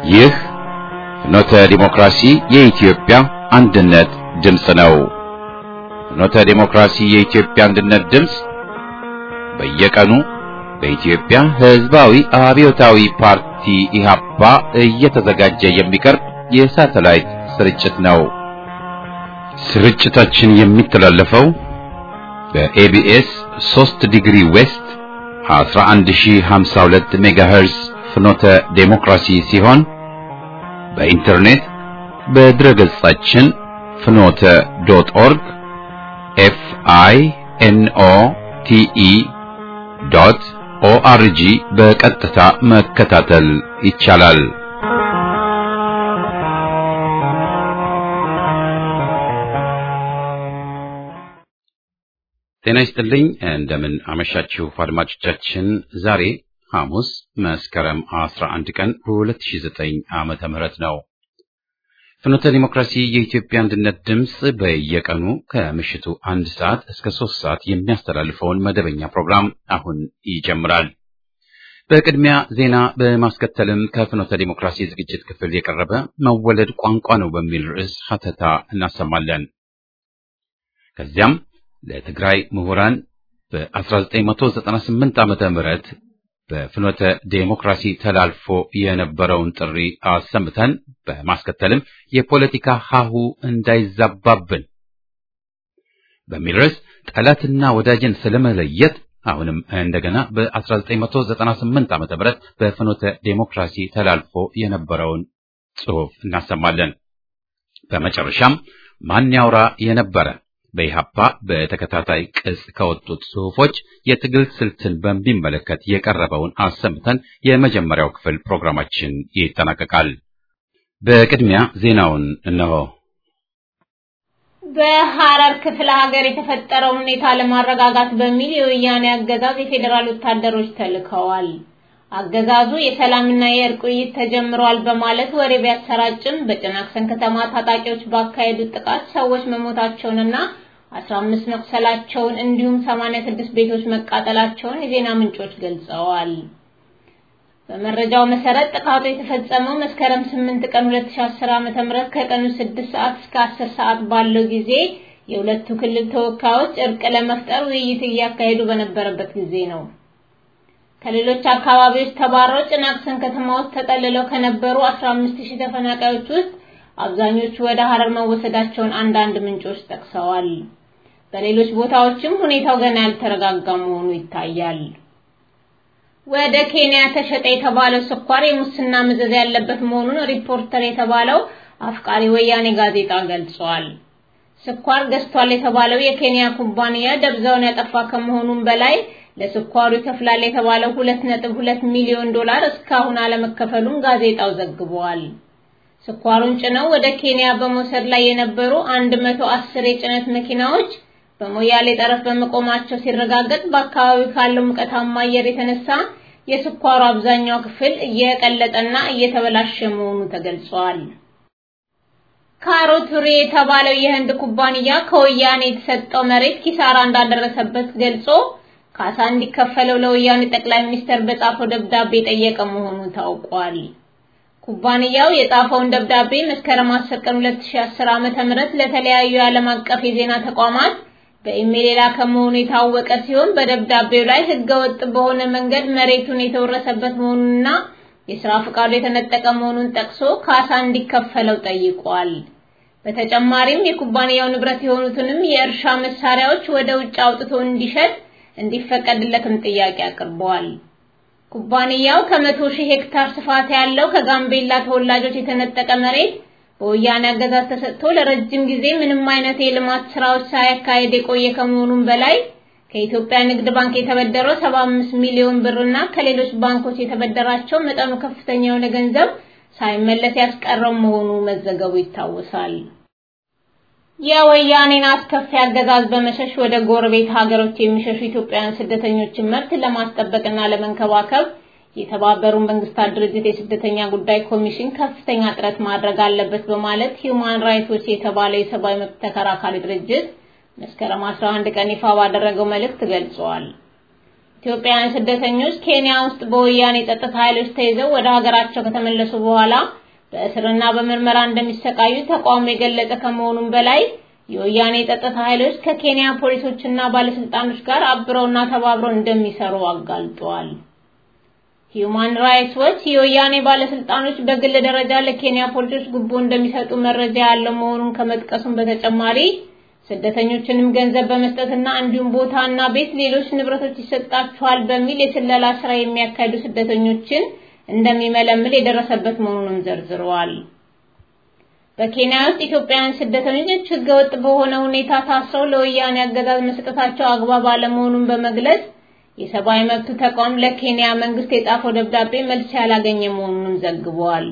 ይህ ፍኖተ ዲሞክራሲ የኢትዮጵያ አንድነት ድምፅ ነው። ፍኖተ ዲሞክራሲ የኢትዮጵያ አንድነት ድምፅ በየቀኑ በኢትዮጵያ ሕዝባዊ አብዮታዊ ፓርቲ ኢህአፓ እየተዘጋጀ የሚቀርብ የሳተላይት ስርጭት ነው። ስርጭታችን የሚተላለፈው በኤቢኤስ 3 ዲግሪ ዌስት 11052 ሜጋሄርዝ ፍኖተ ዴሞክራሲ ሲሆን በኢንተርኔት በድረገጻችን ፍኖተ ዶት ኦርግ ኤፍ አይ ኤን ኦ ቲ ኢ ዶት ኦአርጂ በቀጥታ መከታተል ይቻላል። ጤና ይስጥልኝ። እንደምን አመሻችሁ አድማጮቻችን። ዛሬ ሐሙስ መስከረም 11 ቀን 2009 ዓመተ ምህረት ነው። ፍኖተ ዲሞክራሲ የኢትዮጵያ አንድነት ድምፅ በየቀኑ ከምሽቱ አንድ ሰዓት እስከ ሶስት ሰዓት የሚያስተላልፈውን መደበኛ ፕሮግራም አሁን ይጀምራል። በቅድሚያ ዜና በማስከተልም ከፍኖተ ዲሞክራሲ ዝግጅት ክፍል የቀረበ መወለድ ቋንቋ ነው በሚል ርዕስ ሀተታ እናሰማለን። ከዚያም ለትግራይ ምሁራን በ1998 ዓመተ ምህረት በፍኖተ ዴሞክራሲ ተላልፎ የነበረውን ጥሪ አሰምተን በማስከተልም የፖለቲካ ሀሁ እንዳይዛባብን በሚል ርዕስ ጠላትና ወዳጅን ስለመለየት አሁንም እንደገና በ1998 ዓመተ ምህረት በፍኖተ ዴሞክራሲ ተላልፎ የነበረውን ጽሑፍ እናሰማለን። በመጨረሻም ማን ያውራ የነበረ በኢሃፓ በተከታታይ ቅጽ ከወጡት ጽሑፎች የትግል ስልትን በሚመለከት የቀረበውን አሰምተን የመጀመሪያው ክፍል ፕሮግራማችን ይጠናቀቃል። በቅድሚያ ዜናውን እነሆ። በሐረር ክፍለ ሀገር የተፈጠረውን ሁኔታ ለማረጋጋት በሚል የወያኔ አገዛዝ የፌዴራል ወታደሮች ተልከዋል። አገዛዙ የሰላምና የእርቅ ውይይት ተጀምሯል በማለት ወሬ ቢያሰራጭም በጭናክሰን ከተማ ታጣቂዎች ባካሄዱት ጥቃት ሰዎች መሞታቸውንና 15 መቁሰላቸውን እንዲሁም 86 ቤቶች መቃጠላቸውን የዜና ምንጮች ገልጸዋል። በመረጃው መሰረት ጥቃቱ የተፈጸመው መስከረም 8 ቀን 2010 ዓ.ም ከቀኑ 6 ሰዓት እስከ 10 ሰዓት ባለው ጊዜ የሁለቱ ክልል ተወካዮች እርቅ ለመፍጠር ውይይት እያካሄዱ በነበረበት ጊዜ ነው። ከሌሎች አካባቢዎች ተባረው ጭናክሰን ከተማ ውስጥ ተጠልለው ከነበሩ 15000 ተፈናቃዮች ውስጥ አብዛኞቹ ወደ ሐረር መወሰዳቸውን አንዳንድ ምንጮች ጠቅሰዋል። በሌሎች ቦታዎችም ሁኔታው ገና ያልተረጋጋ መሆኑ ይታያል። ወደ ኬንያ ተሸጠ የተባለው ስኳር የሙስና መዘዝ ያለበት መሆኑን ሪፖርተር የተባለው አፍቃሪ ወያኔ ጋዜጣ ገልጿል። ስኳር ገዝቷል የተባለው የኬንያ ኩባንያ ደብዛውን ያጠፋ ከመሆኑም በላይ ለስኳሩ ይከፍላል የተባለው 2.2 ሚሊዮን ዶላር እስካሁን አለመከፈሉን ጋዜጣው ዘግቧል። ስኳሩን ጭነው ወደ ኬንያ በመውሰድ ላይ የነበሩ 110 የጭነት መኪናዎች በሞያሌ ጠረፍ በመቆማቸው ሲረጋገጥ በአካባቢው ካለው ሙቀታማ አየር የተነሳ የስኳሩ አብዛኛው ክፍል እየቀለጠና እየተበላሸ መሆኑ ተገልጿል። ካሮቱሪ የተባለው የህንድ ኩባንያ ከወያኔ የተሰጠው መሬት ኪሳራ እንዳደረሰበት ገልጾ ካሳ እንዲከፈለው ለወያኔ ጠቅላይ ሚኒስትር በጻፈው ደብዳቤ የጠየቀ መሆኑ ታውቋል። ኩባንያው የጻፈውን ደብዳቤ መስከረም 10 ቀን 2010 ዓ.ም ለተለያዩ የዓለም አቀፍ የዜና ተቋማት በኢሜል የላከ መሆኑ የታወቀ ሲሆን በደብዳቤው ላይ ህገወጥ በሆነ መንገድ መሬቱን የተወረሰበት መሆኑንና የሥራ ፈቃዱ የተነጠቀ መሆኑን ጠቅሶ ካሳ እንዲከፈለው ጠይቋል። በተጨማሪም የኩባንያው ንብረት የሆኑትንም የእርሻ መሳሪያዎች ወደ ውጭ አውጥቶ እንዲሸጥ እንዲፈቀድለትም ጥያቄ አቅርበዋል። ኩባንያው ከመቶ ሺህ ሄክታር ስፋት ያለው ከጋምቤላ ተወላጆች የተነጠቀ መሬት በወያኔ አገዛዝ ተሰጥቶ ለረጅም ጊዜ ምንም አይነት የልማት ስራዎች ሳያካሄድ የቆየ ከመሆኑም በላይ ከኢትዮጵያ ንግድ ባንክ የተበደረው 75 ሚሊዮን ብርና ከሌሎች ባንኮች የተበደራቸው መጠኑ ከፍተኛ የሆነ ገንዘብ ሳይመለስ ያስቀረው መሆኑ መዘገቡ ይታወሳል። የወያኔን አስከፊ አገዛዝ በመሸሽ ወደ ጎረቤት ሀገሮች የሚሸሹ ኢትዮጵያውያን ስደተኞችን መብት ለማስጠበቅና ለመንከባከብ የተባበሩት መንግስታት ድርጅት የስደተኛ ጉዳይ ኮሚሽን ከፍተኛ ጥረት ማድረግ አለበት በማለት ሂዩማን ራይትስ ዎች የተባለው የሰብአዊ መብት ተከራካሪ ድርጅት መስከረም 11 ቀን ይፋ ባደረገው መልእክት ገልጿል። ኢትዮጵያውያን ስደተኞች ኬንያ ውስጥ በወያኔ ጸጥታ ኃይሎች ተይዘው ወደ ሀገራቸው ከተመለሱ በኋላ በእስርና በምርመራ እንደሚሰቃዩ ተቋሙ የገለጸ ከመሆኑም በላይ የወያኔ ጸጥታ ኃይሎች ከኬንያ ፖሊሶችና ባለስልጣኖች ጋር አብረውና ተባብረው እንደሚሰሩ አጋልጧል። ሂዩማን ራይትስ ዎች የወያኔ ባለስልጣኖች በግል ደረጃ ለኬንያ ፖሊሶች ጉቦ እንደሚሰጡ መረጃ ያለው መሆኑን ከመጥቀሱም በተጨማሪ ስደተኞችንም ገንዘብ በመስጠትና እንዲሁም ቦታና ቤት፣ ሌሎች ንብረቶች ይሰጣቸዋል በሚል የስለላ ስራ የሚያካሂዱ ስደተኞችን እንደሚመለምል የደረሰበት መሆኑንም ዘርዝረዋል። በኬንያ ውስጥ ኢትዮጵያውያን ስደተኞች ህገወጥ በሆነ ሁኔታ ታስረው ለወያኔ አገዛዝ መስጠታቸው አግባብ አለመሆኑን በመግለጽ የሰብአዊ መብት ተቋም ለኬንያ መንግስት የጻፈው ደብዳቤ መልስ ያላገኘ መሆኑንም ዘግቧል።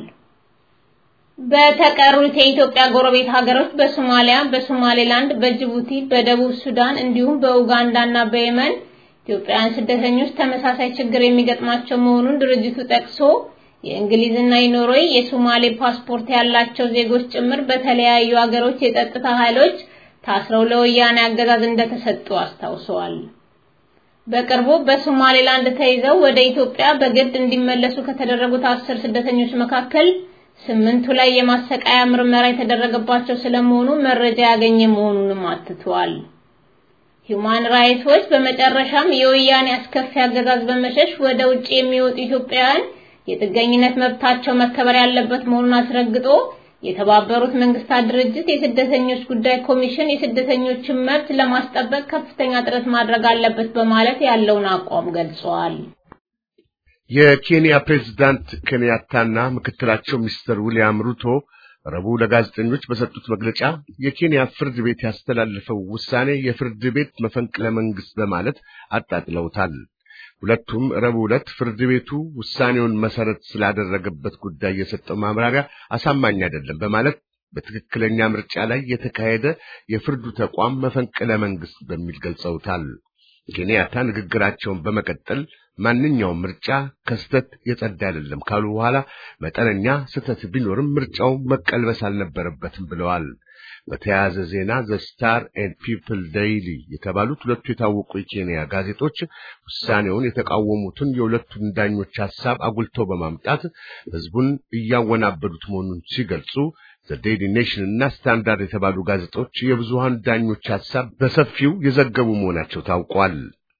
በተቀሩት የኢትዮጵያ ጎረቤት ሀገሮች በሶማሊያ፣ በሶማሌላንድ፣ በጅቡቲ፣ በደቡብ ሱዳን እንዲሁም በኡጋንዳ እና በየመን ኢትዮጵያውያን ስደተኞች ተመሳሳይ ችግር የሚገጥማቸው መሆኑን ድርጅቱ ጠቅሶ የእንግሊዝና የኖርዌይ የሶማሌ ፓስፖርት ያላቸው ዜጎች ጭምር በተለያዩ ሀገሮች የጸጥታ ኃይሎች ታስረው ለወያኔ አገዛዝ እንደተሰጡ አስታውሰዋል። በቅርቡ በሶማሌላንድ ተይዘው ወደ ኢትዮጵያ በግድ እንዲመለሱ ከተደረጉት አስር ስደተኞች መካከል ስምንቱ ላይ የማሰቃያ ምርመራ የተደረገባቸው ስለመሆኑ መረጃ ያገኘ መሆኑንም አትቷል። ሂዩማን ራይትስ ዎች በመጨረሻም የወያኔ አስከፊ አገዛዝ በመሸሽ ወደ ውጭ የሚወጡ ኢትዮጵያውያን የጥገኝነት መብታቸው መከበር ያለበት መሆኑን አስረግጦ የተባበሩት መንግስታት ድርጅት የስደተኞች ጉዳይ ኮሚሽን የስደተኞችን መብት ለማስጠበቅ ከፍተኛ ጥረት ማድረግ አለበት በማለት ያለውን አቋም ገልጸዋል። የኬንያ ፕሬዝዳንት ኬንያታና ምክትላቸው ሚስተር ዊልያም ሩቶ ረቡዕ ለጋዜጠኞች በሰጡት መግለጫ የኬንያ ፍርድ ቤት ያስተላለፈው ውሳኔ የፍርድ ቤት መፈንቅለ መንግስት በማለት አጣጥለውታል። ሁለቱም ረቡዕ ዕለት ፍርድ ቤቱ ውሳኔውን መሰረት ስላደረገበት ጉዳይ የሰጠው ማብራሪያ አሳማኝ አይደለም በማለት በትክክለኛ ምርጫ ላይ የተካሄደ የፍርዱ ተቋም መፈንቅለ መንግስት በሚል ገልጸውታል። ኬንያታ ንግግራቸውን በመቀጠል ማንኛውም ምርጫ ከስህተት የጸዳ አይደለም ካሉ በኋላ መጠነኛ ስህተት ቢኖርም ምርጫው መቀልበስ አልነበረበትም ብለዋል። በተያያዘ ዜና ዘ ስታር ኤንድ ፒፕል ዴይሊ የተባሉት ሁለቱ የታወቁ የኬንያ ጋዜጦች ውሳኔውን የተቃወሙትን የሁለቱን ዳኞች ሐሳብ አጉልተው በማምጣት ህዝቡን እያወናበዱት መሆኑን ሲገልጹ ዘ ዴይሊ ኔሽን እና ስታንዳርድ የተባሉ ጋዜጦች የብዙሃን ዳኞች ሐሳብ በሰፊው የዘገቡ መሆናቸው ታውቋል።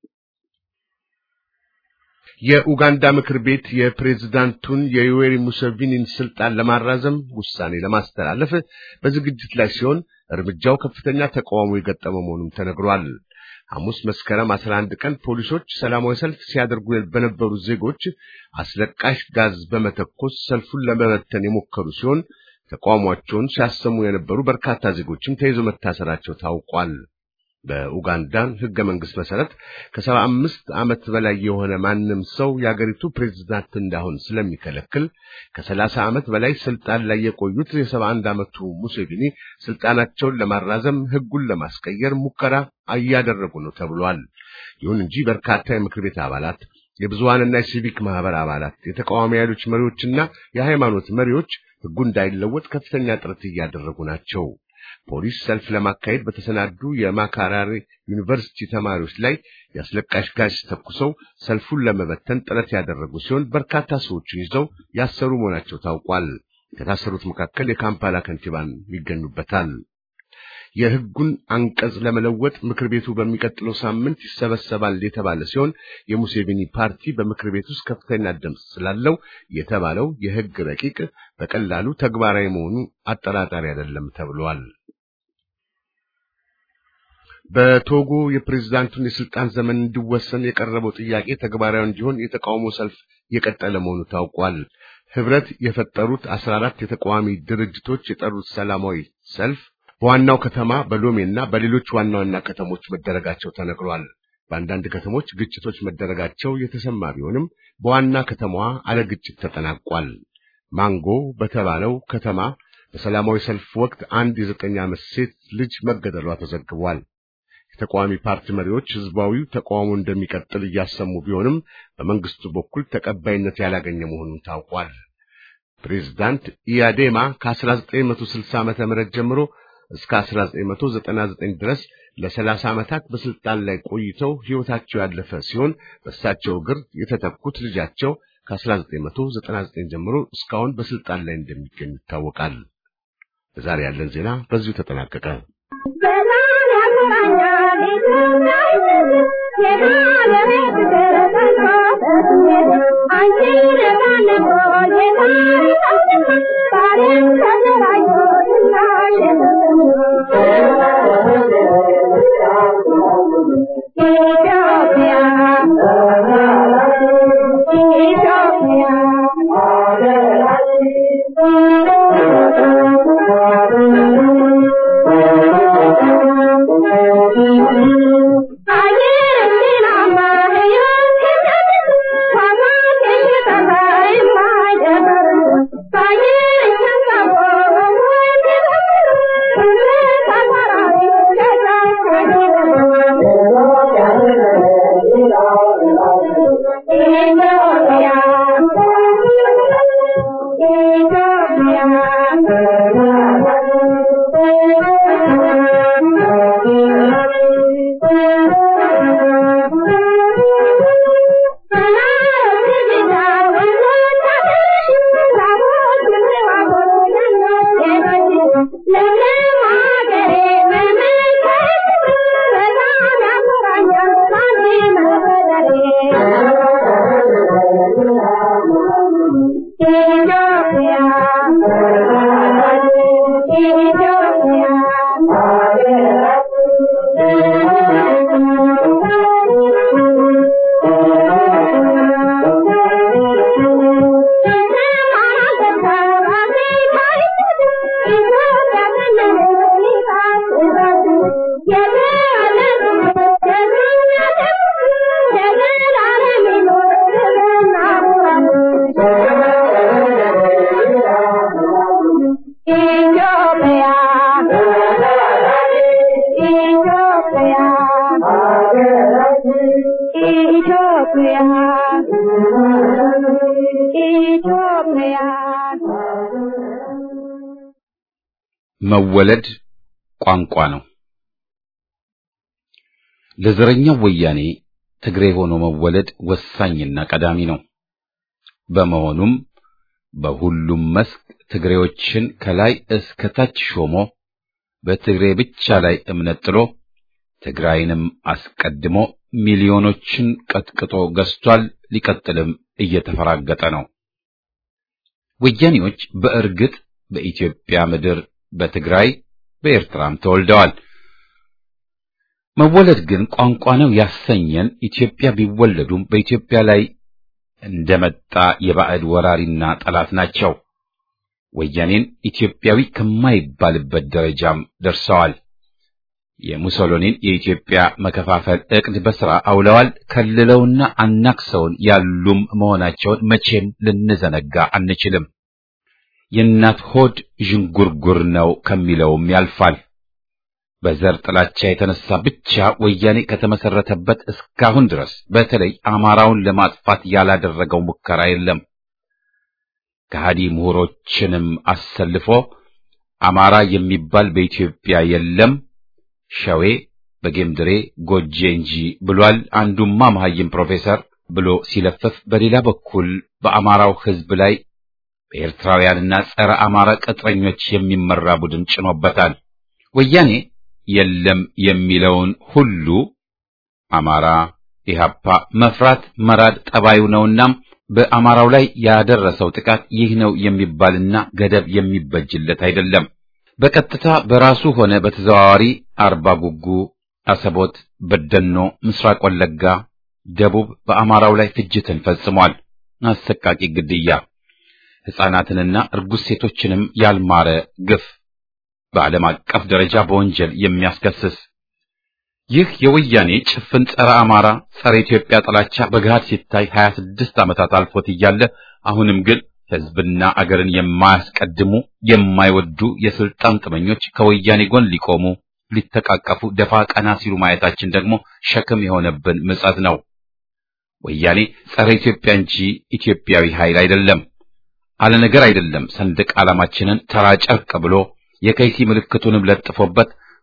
የኡጋንዳ ምክር ቤት የፕሬዝዳንቱን የዩዌሪ ሙሴቪኒን ስልጣን ለማራዘም ውሳኔ ለማስተላለፍ በዝግጅት ላይ ሲሆን እርምጃው ከፍተኛ ተቃውሞ የገጠመው መሆኑም ተነግሯል። ሐሙስ መስከረም 11 ቀን ፖሊሶች ሰላማዊ ሰልፍ ሲያደርጉ በነበሩ ዜጎች አስለቃሽ ጋዝ በመተኮስ ሰልፉን ለመበተን የሞከሩ ሲሆን ተቃውሟቸውን ሲያሰሙ የነበሩ በርካታ ዜጎችም ተይዘው መታሰራቸው ታውቋል። በኡጋንዳን ሕገ መንግሥት መሰረት ከሰባ አምስት ዓመት በላይ የሆነ ማንም ሰው የአገሪቱ ፕሬዝዳንት እንዳሆን ስለሚከለክል ከሰላሳ ዓመት በላይ ስልጣን ላይ የቆዩት የሰባ አንድ ዓመቱ ሙሴቪኒ ስልጣናቸውን ለማራዘም ሕጉን ለማስቀየር ሙከራ እያደረጉ ነው ተብሏል። ይሁን እንጂ በርካታ የምክር ቤት አባላት፣ የብዙሃንና የሲቪክ ማህበር አባላት፣ የተቃዋሚ ኃይሎች መሪዎችና የሃይማኖት መሪዎች ሕጉ እንዳይለወጥ ከፍተኛ ጥረት እያደረጉ ናቸው። ፖሊስ ሰልፍ ለማካሄድ በተሰናዱ የማካራሪ ዩኒቨርሲቲ ተማሪዎች ላይ የአስለቃሽ ጋዝ ተኩሰው ሰልፉን ለመበተን ጥረት ያደረጉ ሲሆን በርካታ ሰዎችን ይዘው ያሰሩ መሆናቸው ታውቋል። ከታሰሩት መካከል የካምፓላ ከንቲባን ይገኙበታል። የሕጉን አንቀጽ ለመለወጥ ምክር ቤቱ በሚቀጥለው ሳምንት ይሰበሰባል የተባለ ሲሆን የሙሴቪኒ ፓርቲ በምክር ቤት ውስጥ ከፍተኛ ድምፅ ስላለው የተባለው የሕግ ረቂቅ በቀላሉ ተግባራዊ መሆኑ አጠራጣሪ አይደለም ተብሏል። በቶጎ የፕሬዝዳንቱን የስልጣን ዘመን እንዲወሰን የቀረበው ጥያቄ ተግባራዊ እንዲሆን የተቃውሞ ሰልፍ የቀጠለ መሆኑ ታውቋል። ህብረት የፈጠሩት አስራ አራት የተቃዋሚ ድርጅቶች የጠሩት ሰላማዊ ሰልፍ በዋናው ከተማ በሎሜና በሌሎች ዋና ዋና ከተሞች መደረጋቸው ተነግሯል። በአንዳንድ ከተሞች ግጭቶች መደረጋቸው የተሰማ ቢሆንም በዋና ከተማዋ አለ ግጭት ተጠናቋል። ማንጎ በተባለው ከተማ በሰላማዊ ሰልፍ ወቅት አንድ የዘጠኝ ዓመት ሴት ልጅ መገደሏ ተዘግቧል። የተቃዋሚ ፓርቲ መሪዎች ህዝባዊው ተቃውሞ እንደሚቀጥል እያሰሙ ቢሆንም በመንግስቱ በኩል ተቀባይነት ያላገኘ መሆኑን ታውቋል። ፕሬዝዳንት ኢያዴማ ከ1960 ዓመተ ምህረት ጀምሮ እስከ 1999 ድረስ ለሰላሳ ዓመታት በስልጣን ላይ ቆይተው ሕይወታቸው ያለፈ ሲሆን በእሳቸው እግር የተተኩት ልጃቸው ከ1999 ጀምሮ እስካሁን በስልጣን ላይ እንደሚገኙ ይታወቃል። በዛሬ ያለን ዜና በዚሁ ተጠናቀቀ። መወለድ ቋንቋ ነው። ለዘረኛው ወያኔ ትግሬ ሆኖ መወለድ ወሳኝና ቀዳሚ ነው። በመሆኑም በሁሉም መስክ ትግሬዎችን ከላይ እስከ ታች ሾሞ በትግሬ ብቻ ላይ እምነት ጥሎ ትግራይንም አስቀድሞ ሚሊዮኖችን ቀጥቅጦ ገዝቷል። ሊቀጥልም እየተፈራገጠ ነው። ወያኔዎች በእርግጥ በኢትዮጵያ ምድር በትግራይ በኤርትራም ተወልደዋል። መወለድ ግን ቋንቋ ነው ያሰኘን ኢትዮጵያ ቢወለዱም በኢትዮጵያ ላይ እንደመጣ የባዕድ ወራሪና ጠላት ናቸው። ወያኔን ኢትዮጵያዊ ከማይባልበት ደረጃም ደርሰዋል። የሙሶሎኒን የኢትዮጵያ መከፋፈል ዕቅድ በሥራ አውለዋል። ከልለውና አናክሰውን ያሉም መሆናቸውን መቼም ልንዘነጋ አንችልም። የእናት ሆድ ዥንጉርጉር ነው ከሚለውም ያልፋል። በዘር ጥላቻ የተነሳ ብቻ ወያኔ ከተመሰረተበት እስካሁን ድረስ በተለይ አማራውን ለማጥፋት ያላደረገው ሙከራ የለም። ከሃዲ ምሁሮችንም አሰልፎ አማራ የሚባል በኢትዮጵያ የለም፣ ሸዌ በጌምድሬ ጎጄ እንጂ ብሏል። አንዱማ መሐይም ፕሮፌሰር ብሎ ሲለፍፍ፣ በሌላ በኩል በአማራው ሕዝብ ላይ በኤርትራውያንና ጸረ አማራ ቅጥረኞች የሚመራ ቡድን ጭኖበታል። ወያኔ የለም የሚለውን ሁሉ አማራ ኢህአፓ መፍራት መራድ ጠባዩ ነውና በአማራው ላይ ያደረሰው ጥቃት ይህ ነው የሚባልና ገደብ የሚበጅለት አይደለም። በቀጥታ በራሱ ሆነ በተዘዋዋሪ አርባ ጉጉ፣ አሰቦት፣ በደኖ፣ ምስራቅ ወለጋ፣ ደቡብ በአማራው ላይ ፍጅትን ፈጽሟል። አሰቃቂ ግድያ፣ ሕፃናትንና እርጉዝ ሴቶችንም ያልማረ ግፍ በዓለም አቀፍ ደረጃ በወንጀል የሚያስከስስ ይህ የወያኔ ጭፍን ጸረ አማራ ጸረ ኢትዮጵያ ጥላቻ በገሃድ ሲታይ 26 ዓመታት አልፎት እያለ አሁንም ግን ሕዝብና አገርን የማያስቀድሙ የማይወዱ የስልጣን ጥመኞች ከወያኔ ጎን ሊቆሙ ሊተቃቀፉ ደፋ ቀና ሲሉ ማየታችን ደግሞ ሸክም የሆነብን ምጸት ነው። ወያኔ ጸረ ኢትዮጵያ እንጂ ኢትዮጵያዊ ኃይል አይደለም። አለ ነገር አይደለም። ሰንደቅ ዓላማችንን ተራ ጨርቅ ብሎ የከይሲ ምልክቱንም ለጥፎበት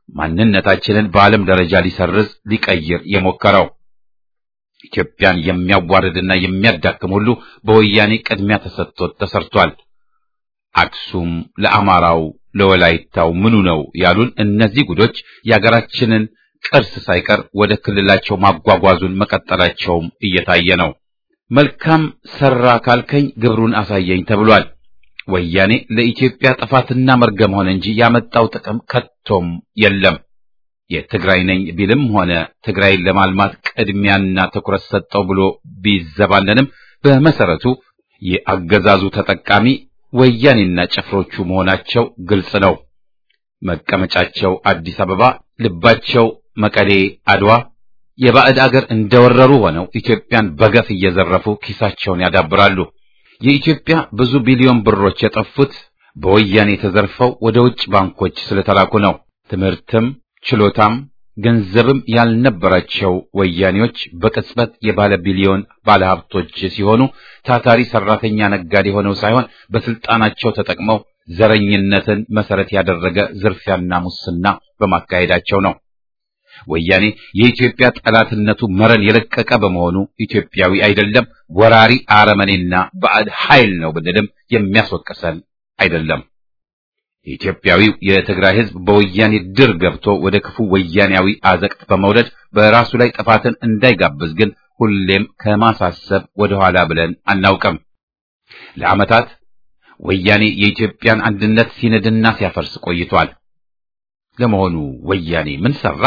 ማንነታችንን በዓለም ደረጃ ሊሰርዝ ሊቀይር የሞከረው ኢትዮጵያን የሚያዋርድና የሚያዳክም ሁሉ በወያኔ ቅድሚያ ተሰጥቶት ተሰርቷል። አክሱም ለአማራው ለወላይታው ምኑ ነው ያሉን እነዚህ ጉዶች የአገራችንን ቅርስ ሳይቀር ወደ ክልላቸው ማጓጓዙን መቀጠላቸውም እየታየ ነው። መልካም ሰራ ካልከኝ ግብሩን አሳየኝ ተብሏል። ወያኔ ለኢትዮጵያ ጥፋትና መርገም ሆነ እንጂ ያመጣው ጥቅም ከቶም የለም። የትግራይ ነኝ ቢልም ሆነ ትግራይን ለማልማት ቅድሚያና ትኩረት ሰጠው ብሎ ቢዘባለንም በመሰረቱ የአገዛዙ ተጠቃሚ ወያኔና ጭፍሮቹ መሆናቸው ግልጽ ነው። መቀመጫቸው አዲስ አበባ፣ ልባቸው መቀሌ፣ አድዋ የባዕድ አገር እንደወረሩ ሆነው ኢትዮጵያን በገፍ እየዘረፉ ኪሳቸውን ያዳብራሉ። የኢትዮጵያ ብዙ ቢሊዮን ብሮች የጠፉት በወያኔ ተዘርፈው ወደ ውጭ ባንኮች ስለተላኩ ነው። ትምህርትም ችሎታም ገንዘብም ያልነበራቸው ወያኔዎች በቅጽበት የባለ ቢሊዮን ባለሀብቶች ሲሆኑ ታታሪ ሰራተኛ ነጋዴ ሆነው ሳይሆን በስልጣናቸው ተጠቅመው ዘረኝነትን መሰረት ያደረገ ዝርፊያና ሙስና በማካሄዳቸው ነው። ወያኔ የኢትዮጵያ ጠላትነቱ መረን የለቀቀ በመሆኑ ኢትዮጵያዊ አይደለም፣ ወራሪ አረመኔና ባዕድ ኃይል ነው ብንልም የሚያስወቅሰን አይደለም። ኢትዮጵያዊው የትግራይ ሕዝብ በወያኔ ድር ገብቶ ወደ ክፉ ወያኔያዊ አዘቅት በመውረድ በራሱ ላይ ጥፋትን እንዳይጋብዝ ግን ሁሌም ከማሳሰብ ወደኋላ ብለን አናውቅም። ለዓመታት ወያኔ የኢትዮጵያን አንድነት ሲንድና ሲያፈርስ ቆይቷል። ለመሆኑ ወያኔ ምን ሰራ?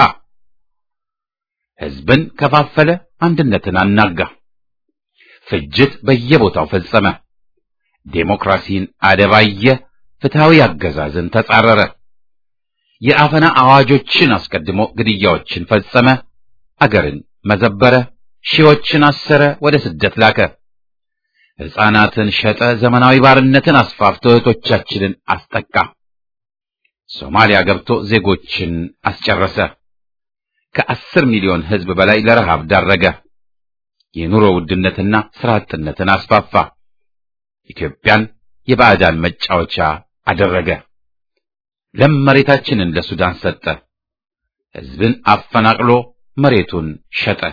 ሕዝብን ከፋፈለ፣ አንድነትን አናጋ፣ ፍጅት በየቦታው ፈጸመ፣ ዴሞክራሲን አደባየ፣ ፍትሃዊ አገዛዝን ተጻረረ፣ የአፈና አዋጆችን አስቀድሞ ግድያዎችን ፈጸመ፣ አገርን መዘበረ፣ ሺዎችን አሰረ፣ ወደ ስደት ላከ፣ ሕፃናትን ሸጠ፣ ዘመናዊ ባርነትን አስፋፍቶ እህቶቻችንን አስጠቃ፣ ሶማሊያ ገብቶ ዜጎችን አስጨረሰ። ከአስር ሚሊዮን ሕዝብ በላይ ለረሃብ ዳረገ። የኑሮ ውድነትና ስራ አጥነትን አስፋፋ። ኢትዮጵያን የባዕዳን መጫወቻ አደረገ። ለም መሬታችንን ለሱዳን ሰጠ። ሕዝብን አፈናቅሎ መሬቱን ሸጠ።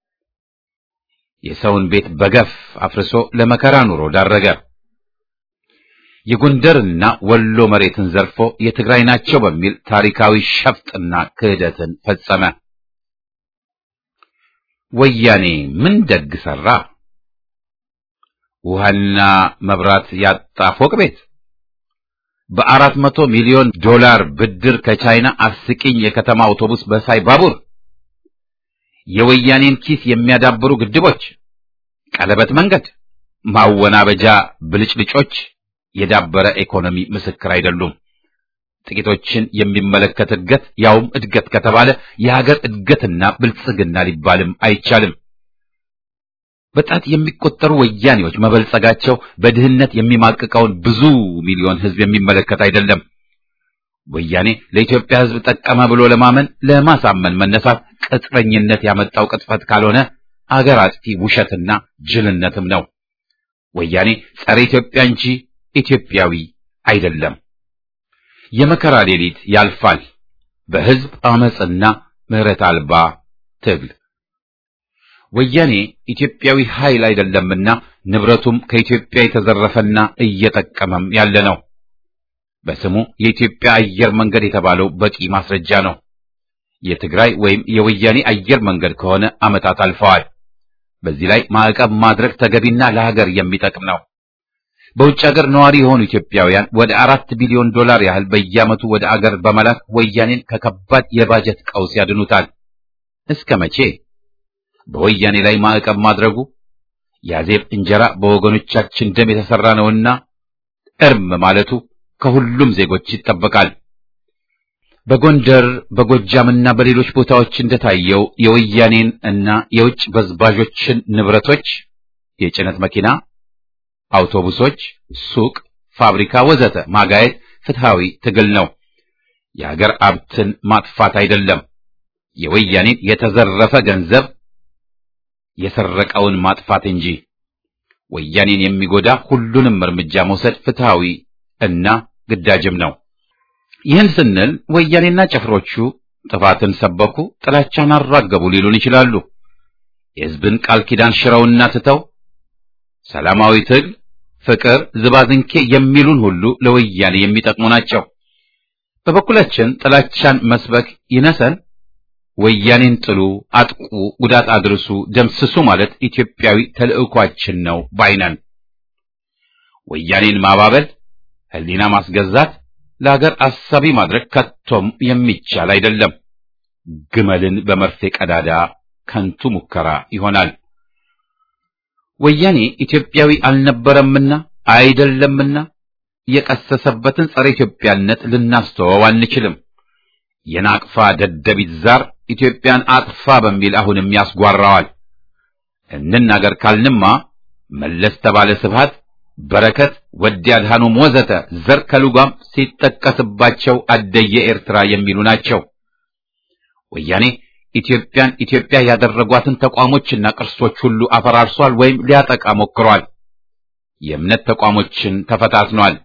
የሰውን ቤት በገፍ አፍርሶ ለመከራ ኑሮ ዳረገ። የጎንደርና ወሎ መሬትን ዘርፎ የትግራይ ናቸው በሚል ታሪካዊ ሸፍጥና ክህደትን ፈጸመ። ወያኔ ምን ደግ ሰራ? ውሃና መብራት ያጣ ፎቅ ቤት፣ በአራት መቶ ሚሊዮን ዶላር ብድር ከቻይና አስቂኝ የከተማ አውቶቡስ በሳይ ባቡር፣ የወያኔን ኪስ የሚያዳብሩ ግድቦች፣ ቀለበት መንገድ፣ ማወናበጃ ብልጭልጮች የዳበረ ኢኮኖሚ ምስክር አይደሉም። ጥቂቶችን የሚመለከት እድገት ያውም እድገት ከተባለ የሀገር እድገትና ብልጽግና ሊባልም አይቻልም። በጣት የሚቆጠሩ ወያኔዎች መበልጸጋቸው በድህነት የሚማቅቀውን ብዙ ሚሊዮን ሕዝብ የሚመለከት አይደለም። ወያኔ ለኢትዮጵያ ሕዝብ ጠቀመ ብሎ ለማመን ለማሳመን መነሳት ቅጥረኝነት ያመጣው ቅጥፈት ካልሆነ አገር አጥፊ ውሸትና ጅልነትም ነው። ወያኔ ጸረ ኢትዮጵያ እንጂ ኢትዮጵያዊ አይደለም። የመከራ ሌሊት ያልፋል በሕዝብ አመጽና ምሕረት አልባ ትግል። ወያኔ ኢትዮጵያዊ ኃይል አይደለምና ንብረቱም ከኢትዮጵያ የተዘረፈና እየጠቀመም ያለ ነው። በስሙ የኢትዮጵያ አየር መንገድ የተባለው በቂ ማስረጃ ነው። የትግራይ ወይም የወያኔ አየር መንገድ ከሆነ ዓመታት አልፈዋል። በዚህ ላይ ማዕቀብ ማድረግ ተገቢና ለሀገር የሚጠቅም ነው። በውጭ ሀገር ነዋሪ የሆኑ ኢትዮጵያውያን ወደ አራት ቢሊዮን ዶላር ያህል በየዓመቱ ወደ አገር በመላክ ወያኔን ከከባድ የባጀት ቀውስ ያድኑታል። እስከ መቼ? በወያኔ ላይ ማዕቀብ ማድረጉ ያዜብ እንጀራ በወገኖቻችን ደም የተሰራ ነውና እርም ማለቱ ከሁሉም ዜጎች ይጠበቃል። በጎንደር በጎጃምና በሌሎች ቦታዎች እንደታየው የወያኔን እና የውጭ በዝባዦችን ንብረቶች የጭነት መኪና አውቶቡሶች፣ ሱቅ፣ ፋብሪካ ወዘተ ማጋየት ፍትሃዊ ትግል ነው። የሀገር ሀብትን ማጥፋት አይደለም። የወያኔን የተዘረፈ ገንዘብ የሰረቀውን ማጥፋት እንጂ ወያኔን የሚጎዳ ሁሉንም እርምጃ መውሰድ ፍትሃዊ እና ግዳጅም ነው። ይህን ስንል ወያኔና ጭፍሮቹ ጥፋትን ሰበኩ፣ ጥላቻን አራገቡ ሊሉን ይችላሉ። የሕዝብን ቃል ኪዳን ሽረውና ትተው ሰላማዊ ትግል፣ ፍቅር፣ ዝባዝንኬ የሚሉን ሁሉ ለወያኔ የሚጠቅሙ ናቸው። በበኩላችን ጥላቻን መስበክ ይነሰን፣ ወያኔን ጥሉ፣ አጥቁ፣ ጉዳት አድርሱ፣ ደምስሱ ማለት ኢትዮጵያዊ ተልዕኳችን ነው ባይነን። ወያኔን ማባበል፣ ሕሊና ማስገዛት፣ ለሀገር አሳቢ ማድረግ ከቶም የሚቻል አይደለም። ግመልን በመርፌ ቀዳዳ ከንቱ ሙከራ ይሆናል። ወያኔ ኢትዮጵያዊ አልነበረምና አይደለምና የቀሰሰበትን ጸረ ኢትዮጵያነት ልናስተወው አንችልም። የናቅፋ ደደቢት ዛር ኢትዮጵያን አጥፋ በሚል አሁንም ያስጓራዋል። እንናገር ካልንማ መለስ ተባለ ስብሃት፣ በረከት፣ ወዲ አድሃኖም ወዘተ ዘር ከልጓም ሲጠቀስባቸው አደየ ኤርትራ የሚሉ ናቸው። ወያኔ ኢትዮጵያን ኢትዮጵያ ያደረጓትን ተቋሞችና ቅርሶች ሁሉ አፈራርሷል ወይም ሊያጠቃ ሞክሯል። የእምነት ተቋሞችን ተፈታትኗል።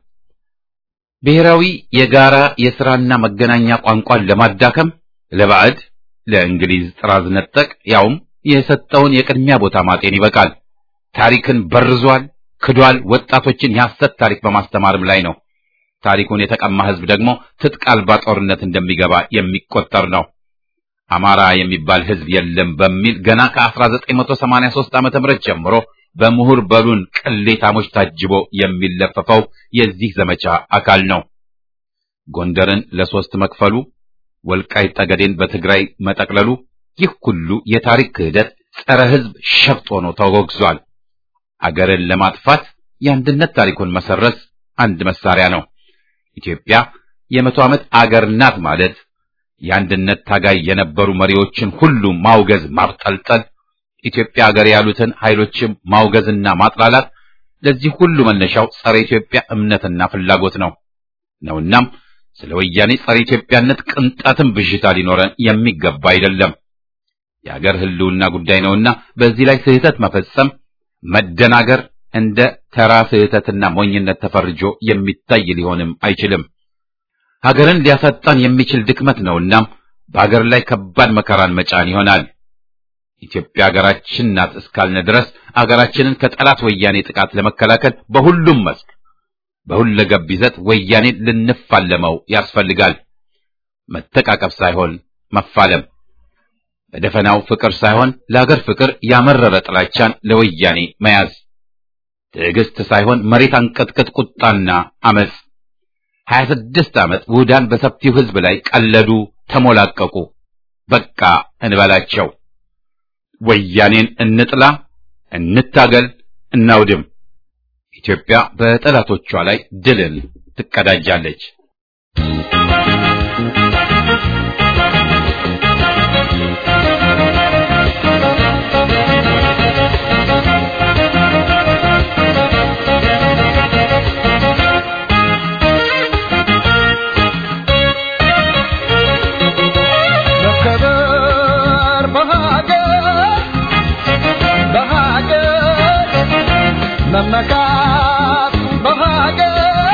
ብሔራዊ የጋራ የሥራና መገናኛ ቋንቋን ለማዳከም ለባዕድ ለእንግሊዝ ጥራዝ ነጠቅ ያውም የሰጠውን የቅድሚያ ቦታ ማጤን ይበቃል። ታሪክን በርዟል፣ ክዷል። ወጣቶችን የሐሰት ታሪክ በማስተማርም ላይ ነው። ታሪኩን የተቀማ ሕዝብ ደግሞ ትጥቅ አልባ ጦርነት እንደሚገባ የሚቆጠር ነው። አማራ የሚባል ሕዝብ የለም በሚል ገና ከ1983 ዓመተ ምህረት ጀምሮ በምሁር በሉን ቅሌታሞች ታጅቦ የሚለፈፈው የዚህ ዘመቻ አካል ነው። ጎንደርን ለሶስት መክፈሉ፣ ወልቃይት ጠገዴን በትግራይ መጠቅለሉ፣ ይህ ሁሉ የታሪክ ክህደት ጸረ ሕዝብ ሸፍጥ ሆኖ ተወግዟል። አገርን ለማጥፋት የአንድነት ታሪኩን መሰረዝ አንድ መሳሪያ ነው። ኢትዮጵያ የመቶ ዓመት አገር ናት ማለት የአንድነት ታጋይ የነበሩ መሪዎችን ሁሉ ማውገዝ፣ ማብጠልጠል ኢትዮጵያ ሀገር ያሉትን ኃይሎችም ማውገዝና ማጥላላት ለዚህ ሁሉ መነሻው ጸረ ኢትዮጵያ እምነትና ፍላጎት ነው ነውናም ስለ ወያኔ ጸረ ኢትዮጵያነት ቅንጣትም ብዥታ ሊኖረን የሚገባ አይደለም። የሀገር ሕልውና ጉዳይ ነውና በዚህ ላይ ስህተት መፈጸም መደናገር እንደ ተራ ስህተትና ሞኝነት ተፈርጆ የሚታይ ሊሆንም አይችልም። ሀገርን ሊያሳጣን የሚችል ድክመት ነውናም በሀገር ላይ ከባድ መከራን መጫን ይሆናል። ኢትዮጵያ ሀገራችን ናት እስካልነ ድረስ አገራችንን ከጠላት ወያኔ ጥቃት ለመከላከል በሁሉም መስክ በሁለገብ ይዘት ወያኔን ልንፋለመው ያስፈልጋል። መተቃቀፍ ሳይሆን መፋለም፣ በደፈናው ፍቅር ሳይሆን ለሀገር ፍቅር ያመረረ ጥላቻን ለወያኔ መያዝ፣ ትዕግስት ሳይሆን መሬት አንቀጥቅጥ ቁጣና አመፅ። ሀያ ስድስት ዓመት ውህዳን በሰፊው ሕዝብ ላይ ቀለዱ፣ ተሞላቀቁ። በቃ እንበላቸው። ወያኔን እንጥላ፣ እንታገል፣ እናውድም። ኢትዮጵያ በጠላቶቿ ላይ ድልን ትቀዳጃለች። መመካት በሀገር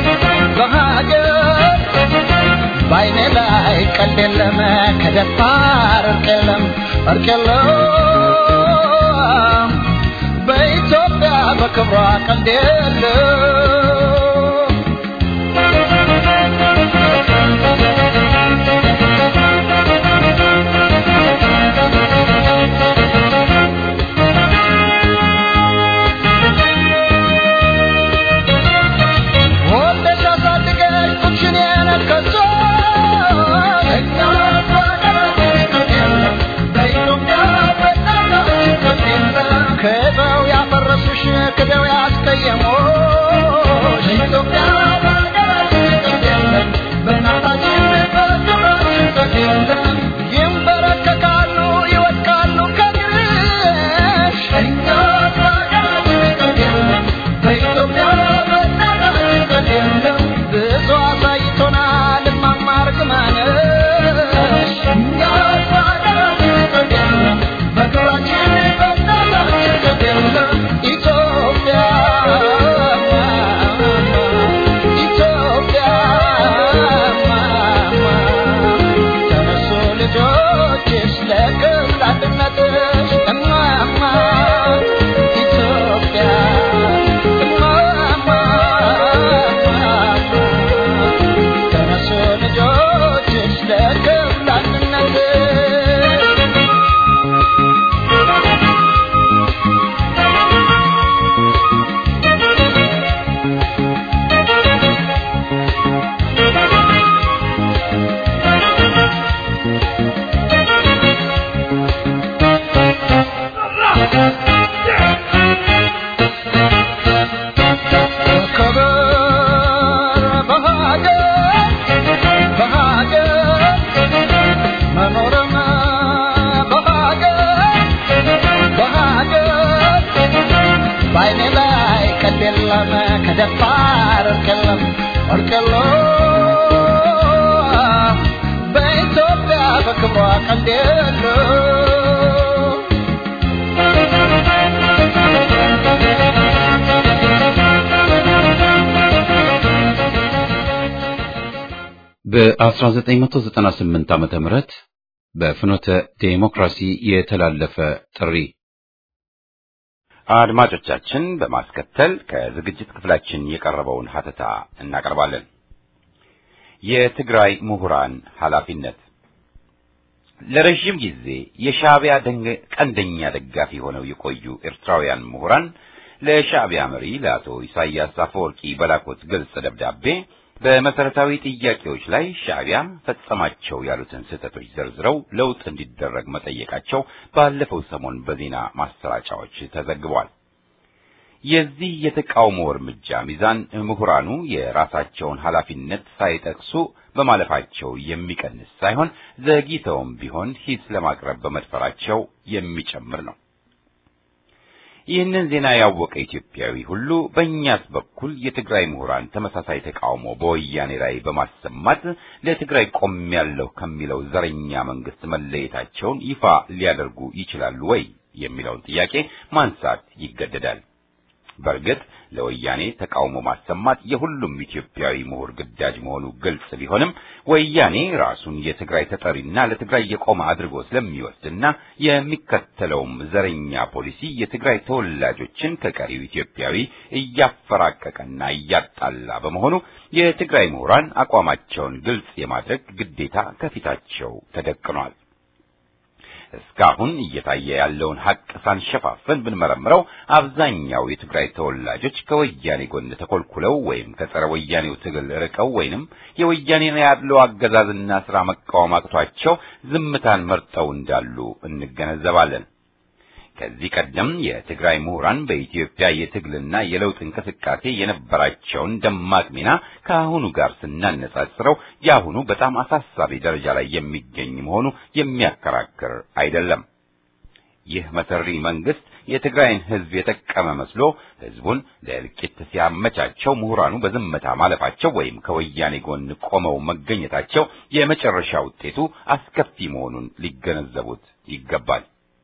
በሀገር በዓይኔ ላይ ቀልድ የለም ከደፋር እርቅ የለም እርቅ የለም በኢትዮጵያ በክብሯ ቀልድ የለም ክደው ያፈረሱሽ ክደው ያስቀየሙሽ ከደፋር እርቅ የለም እርቅ የለም በኢትዮጵያ በክብሯ ቀንድ የለም በ1998 ዓመተ ምህረት በፍኖተ ዴሞክራሲ የተላለፈ ጥሪ አድማጮቻችን በማስከተል ከዝግጅት ክፍላችን የቀረበውን ሀተታ እናቀርባለን። የትግራይ ምሁራን ኃላፊነት ለረዥም ጊዜ የሻዕቢያ ቀንደኛ ደጋፊ ሆነው የቆዩ ኤርትራውያን ምሁራን ለሻዕቢያ መሪ ለአቶ ኢሳያስ አፈወርቂ በላኩት ግልጽ ደብዳቤ በመሰረታዊ ጥያቄዎች ላይ ሻዕቢያ ፈጸማቸው ያሉትን ስህተቶች ዘርዝረው ለውጥ እንዲደረግ መጠየቃቸው ባለፈው ሰሞን በዜና ማሰራጫዎች ተዘግቧል። የዚህ የተቃውሞ እርምጃ ሚዛን ምሁራኑ የራሳቸውን ኃላፊነት ሳይጠቅሱ በማለፋቸው የሚቀንስ ሳይሆን ዘግይተውም ቢሆን ሂስ ለማቅረብ በመድፈራቸው የሚጨምር ነው። ይህንን ዜና ያወቀ ኢትዮጵያዊ ሁሉ በእኛስ በኩል የትግራይ ምሁራን ተመሳሳይ ተቃውሞ በወያኔ ላይ በማሰማት ለትግራይ ቆሜያለሁ ከሚለው ዘረኛ መንግስት መለየታቸውን ይፋ ሊያደርጉ ይችላሉ ወይ የሚለውን ጥያቄ ማንሳት ይገደዳል። በእርግጥ ለወያኔ ተቃውሞ ማሰማት የሁሉም ኢትዮጵያዊ ምሁር ግዳጅ መሆኑ ግልጽ ቢሆንም ወያኔ ራሱን የትግራይ ተጠሪና ለትግራይ የቆመ አድርጎ ስለሚወስድና የሚከተለውም ዘረኛ ፖሊሲ የትግራይ ተወላጆችን ከቀሪው ኢትዮጵያዊ እያፈራቀቀና እያጣላ በመሆኑ የትግራይ ምሁራን አቋማቸውን ግልጽ የማድረግ ግዴታ ከፊታቸው ተደቅኗል። እስካሁን እየታየ ያለውን ሀቅ ሳንሸፋፈን ብንመረምረው አብዛኛው የትግራይ ተወላጆች ከወያኔ ጎን ተኮልኩለው ወይም ከጸረ ወያኔው ትግል ርቀው ወይንም የወያኔን ያለው አገዛዝና ስራ መቃወም አቅቷቸው ዝምታን መርጠው እንዳሉ እንገነዘባለን። ከዚህ ቀደም የትግራይ ምሁራን በኢትዮጵያ የትግልና የለውጥ እንቅስቃሴ የነበራቸውን ደማቅ ሚና ከአሁኑ ጋር ስናነጻጽረው የአሁኑ በጣም አሳሳቢ ደረጃ ላይ የሚገኝ መሆኑ የሚያከራክር አይደለም። ይህ መሰሪ መንግስት የትግራይን ሕዝብ የጠቀመ መስሎ ሕዝቡን ለእልቂት ሲያመቻቸው ምሁራኑ በዝምታ ማለፋቸው ወይም ከወያኔ ጎን ቆመው መገኘታቸው የመጨረሻ ውጤቱ አስከፊ መሆኑን ሊገነዘቡት ይገባል።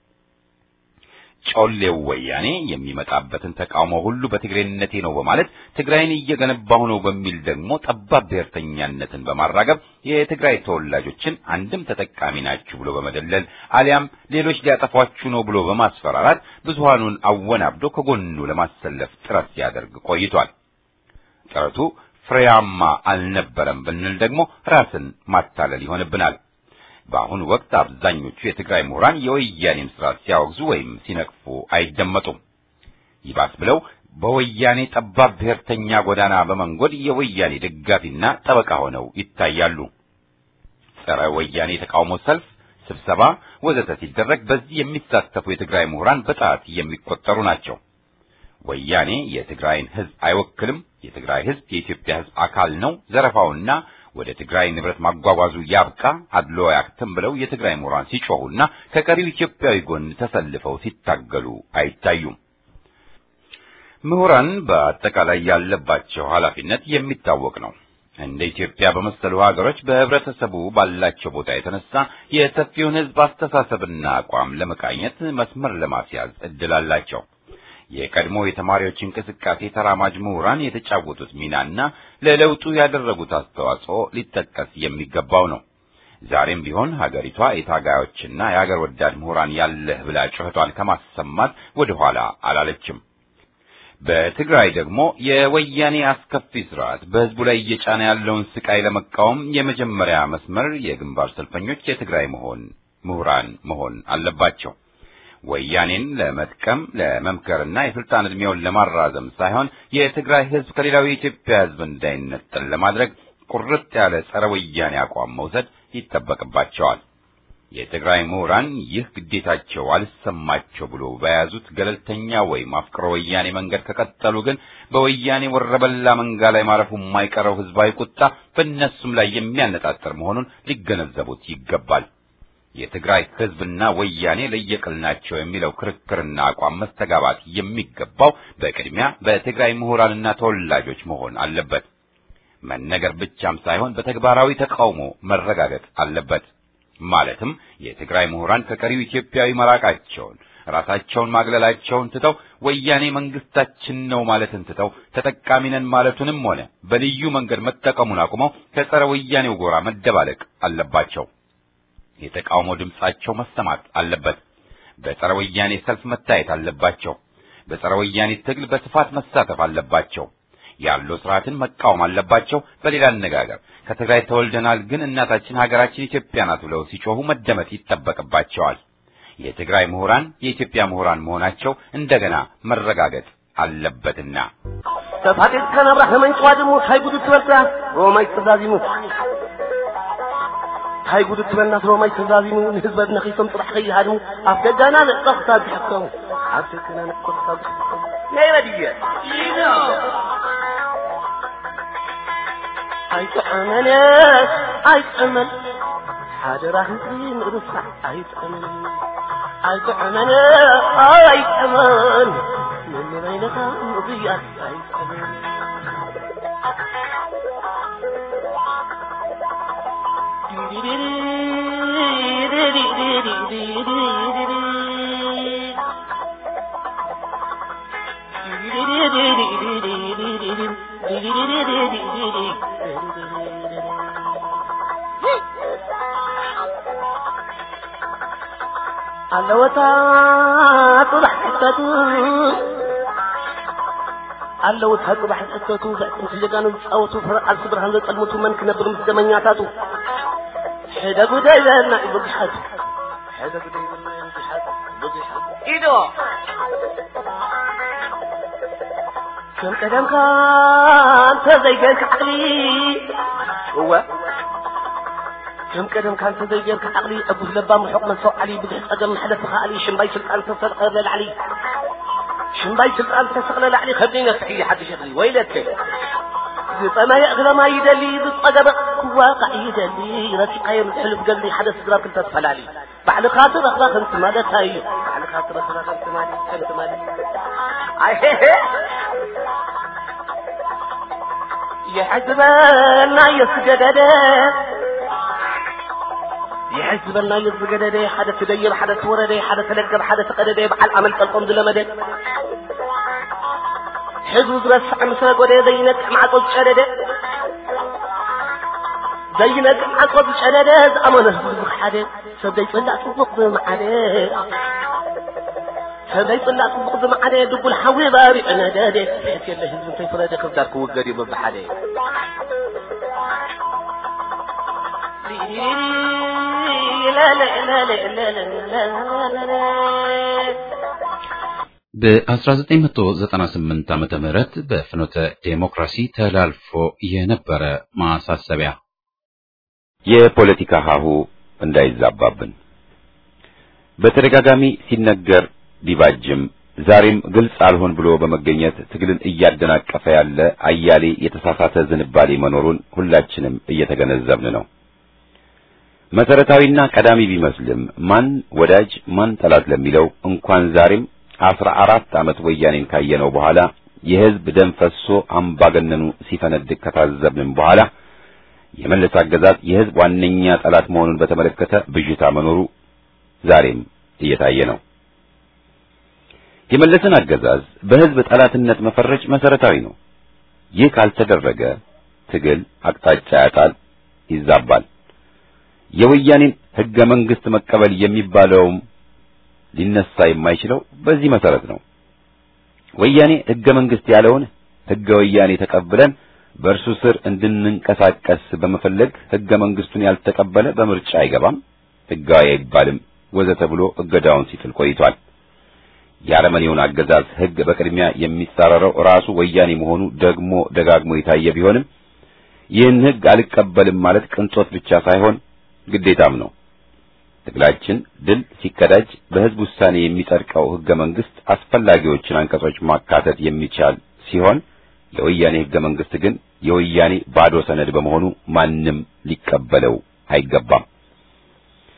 ጮሌው ወያኔ የሚመጣበትን ተቃውሞ ሁሉ በትግሬነቴ ነው በማለት ትግራይን እየገነባሁ ነው በሚል ደግሞ ጠባብ ብሔርተኛነትን በማራገብ የትግራይ ተወላጆችን አንድም ተጠቃሚ ናችሁ ብሎ በመደለል አሊያም ሌሎች ሊያጠፏችሁ ነው ብሎ በማስፈራራት ብዙሃኑን አወናብዶ ከጎኑ ለማሰለፍ ጥረት ሲያደርግ ቆይቷል። ጥረቱ ፍሬያማ አልነበረም ብንል ደግሞ ራስን ማታለል ይሆንብናል። በአሁኑ ወቅት አብዛኞቹ የትግራይ ምሁራን የወያኔን ስርዓት ሲያወግዙ ወይም ሲነቅፉ አይደመጡም። ይባስ ብለው በወያኔ ጠባብ ብሔርተኛ ጎዳና በመንጎድ የወያኔ ደጋፊና ጠበቃ ሆነው ይታያሉ። ጸረ ወያኔ የተቃውሞ ሰልፍ፣ ስብሰባ ወዘተ ሲደረግ በዚህ የሚሳተፉ የትግራይ ምሁራን በጣት የሚቆጠሩ ናቸው። ወያኔ የትግራይን ሕዝብ አይወክልም፣ የትግራይ ሕዝብ የኢትዮጵያ ሕዝብ አካል ነው፣ ዘረፋውና ወደ ትግራይ ንብረት ማጓጓዙ ያብቃ፣ አድሎ ያክትም ብለው የትግራይ ምሁራን ሲጮሁና ከቀሪው ኢትዮጵያዊ ጎን ተሰልፈው ሲታገሉ አይታዩም። ምሁራን በአጠቃላይ ያለባቸው ኃላፊነት የሚታወቅ ነው። እንደ ኢትዮጵያ በመሰሉ ሀገሮች በህብረተሰቡ ባላቸው ቦታ የተነሳ የሰፊውን ሕዝብ አስተሳሰብና አቋም ለመቃኘት መስመር ለማስያዝ እድል አላቸው። የቀድሞ የተማሪዎች እንቅስቃሴ ተራማጅ ምሁራን የተጫወቱት ሚናና ለለውጡ ያደረጉት አስተዋጽኦ ሊጠቀስ የሚገባው ነው። ዛሬም ቢሆን ሀገሪቷ የታጋዮችና የሀገር ወዳድ ምሁራን ያለህ ብላ ጩኸቷን ከማሰማት ወደኋላ አላለችም። በትግራይ ደግሞ የወያኔ አስከፊ ስርዓት በህዝቡ ላይ እየጫነ ያለውን ስቃይ ለመቃወም የመጀመሪያ መስመር የግንባር ሰልፈኞች የትግራይ መሆን ምሁራን መሆን አለባቸው። ወያኔን ለመጥቀም ለመምከርና የስልጣን ዕድሜውን ለማራዘም ሳይሆን የትግራይ ህዝብ ከሌላው የኢትዮጵያ ህዝብ እንዳይነጠል ለማድረግ ቁርጥ ያለ ጸረ ወያኔ አቋም መውሰድ ይጠበቅባቸዋል። የትግራይ ምሁራን ይህ ግዴታቸው አልሰማቸው ብሎ በያዙት ገለልተኛ ወይም አፍቅሮ ወያኔ መንገድ ከቀጠሉ ግን በወያኔ ወረበላ መንጋ ላይ ማረፉ የማይቀረው ህዝባዊ ቁጣ በእነሱም ላይ የሚያነጣጥር መሆኑን ሊገነዘቡት ይገባል። የትግራይ ህዝብና ወያኔ ለየቅል ናቸው የሚለው ክርክርና አቋም መስተጋባት የሚገባው በቅድሚያ በትግራይ ምሁራንና ተወላጆች መሆን አለበት። መነገር ብቻም ሳይሆን በተግባራዊ ተቃውሞ መረጋገጥ አለበት። ማለትም የትግራይ ምሁራን ከቀሪው ኢትዮጵያዊ መራቃቸውን ራሳቸውን ማግለላቸውን ትተው ወያኔ መንግስታችን ነው ማለትን ትተው ተጠቃሚ ነን ማለቱንም ሆነ በልዩ መንገድ መጠቀሙን አቁመው ከጸረ ወያኔው ጎራ መደባለቅ አለባቸው። የተቃውሞ ድምጻቸው መሰማት አለበት። በጸረ ወያኔ ሰልፍ መታየት አለባቸው። በጸረ ወያኔ ትግል በስፋት መሳተፍ አለባቸው። ያለው ስርዓትን መቃወም አለባቸው። በሌላ አነጋገር ከትግራይ ተወልደናል ግን እናታችን ሀገራችን ኢትዮጵያ ናት ብለው ሲጮሁ መደመጥ ይጠበቅባቸዋል። የትግራይ ምሁራን የኢትዮጵያ ምሁራን መሆናቸው እንደገና መረጋገጥ አለበትና ተፋጤት ከነብራ ከመንጭዋ ድሞ ሳይጉድ ትበልታ ሮማይ ተዛዚሙ ሳይጉድ ትበልና ሮማይ ተዛዚሙ ንህዝበት ነኺሶም ጥራሕ ከይሃድሙ ኣብ ደጋና ንዕቐኽታ ዝሕከሙ ኣብ ደጋና ንዕቐኽታ ዝሕከሙ ናይ በድየ ኣይጥዕመነ ኣይጥዕመን ሓደራ ህዝቢ ንርሳዕ ኣይጥዕመን ኣይጥዕመን ኣይጥዕመን ንበይነኻ ምብያት ኣይጥዕመን ኣለወታ ጥራሕ ሕተቱ ኣለውታ ጥራሕ ሕተቱ ዘዕጥንቲ ጀጋኑ ዝፃወቱ ፍርዓል ስድራን ዘጠልሙቱ መን ክነብር ምስ ደመኛታቱ ሕደ ጉዳይ ዘና እዩ ብዙሓት ሕደ ጉዳይ ዘና እዩ ብዙሓት ብዙሓት ኢዶ ከም ቀደምካ እንተ ዘይገርክ ዓቕሊ እወ ከም ቀደም ካንተ ዘይገርክ ዓቕሊ ዕቡስ ለባ ምሑቕ መንሰው ዓሊ ብዙሕ ፀገም መሕለፊ ኸኣሊ ሽምባይ ስልጣን ተሰቕለ ላዕሊ ሽምባይ ስልጣን ተሰቕለ ላዕሊ ከብደይ ነስሒ ሓድሽ እኽሊ ወይለከ ዝጠመየ እግረማ ይደሊ ዝፀገበ ክዋቃዕ ይደሊ ረሲቃዮ ምትሕልፍ ገሊ ሓደ ስድራ ክልተ ተፈላሊ ባዕልኻ ትረኽባ ከምቲ ማለታ እዩ ባዕልኻ ትረኽባ ከምቲ ማለት ከምቲ ማለት ኣይሄሄ يحزبنا يسجدد يحزبنا يسجدد حدا تدير حدا تورد حدا تلقب حدا تقدد بعل عمل تلقم دلمد حزب زرس عمسا قد زينك معقود شدد زينك معقود شدد أمانة زبخ حدا سبدي طلع تبقض معده ሰበይ ጽላቅ ጽቡቕ ዝመዓደ ድቡል ሓዊ ባሪዕ ነደደ ሕት የለ ህዝቢ እንታይ ፍረደ ክብዳር ክውገድ እዩ በብሓደ በ1998 ዓመተ ምህረት በፍኖተ ዴሞክራሲ ተላልፎ የነበረ ማሳሰቢያ የፖለቲካ ሀሁ እንዳይዛባብን በተደጋጋሚ ሲነገር ቢባጅም ዛሬም ግልጽ አልሆን ብሎ በመገኘት ትግልን እያደናቀፈ ያለ አያሌ የተሳሳተ ዝንባሌ መኖሩን ሁላችንም እየተገነዘብን ነው። መሰረታዊና ቀዳሚ ቢመስልም ማን ወዳጅ ማን ጠላት ለሚለው እንኳን ዛሬም አስራ አራት ዓመት ወያኔን ካየነው በኋላ የህዝብ ደም ፈሶ አምባገነኑ ሲፈነድቅ ከታዘብንም በኋላ የመለስ አገዛዝ የህዝብ ዋነኛ ጠላት መሆኑን በተመለከተ ብዥታ መኖሩ ዛሬም እየታየ ነው። የመለስን አገዛዝ በህዝብ ጠላትነት መፈረጅ መሰረታዊ ነው። ይህ ካልተደረገ ትግል አቅጣጫ ያጣል፣ ይዛባል። የወያኔን ህገ መንግስት መቀበል የሚባለውም ሊነሳ የማይችለው በዚህ መሰረት ነው። ወያኔ ህገ መንግስት ያለውን ህገ ወያኔ ተቀብለን በእርሱ ስር እንድንንቀሳቀስ በመፈለግ ህገ መንግስቱን ያልተቀበለ በምርጫ አይገባም፣ ህጋዊ አይባልም ወዘተ ብሎ እገዳውን ሲጥል ቆይቷል። የአረመኔውን አገዛዝ ህግ በቅድሚያ የሚጻረረው ራሱ ወያኔ መሆኑ ደግሞ ደጋግሞ የታየ ቢሆንም ይህን ህግ አልቀበልም ማለት ቅንጦት ብቻ ሳይሆን ግዴታም ነው። ትግላችን ድል ሲቀዳጅ በህዝብ ውሳኔ የሚጸድቀው ህገ መንግስት አስፈላጊዎችን አንቀጾች ማካተት የሚቻል ሲሆን የወያኔ ህገ መንግስት ግን የወያኔ ባዶ ሰነድ በመሆኑ ማንም ሊቀበለው አይገባም።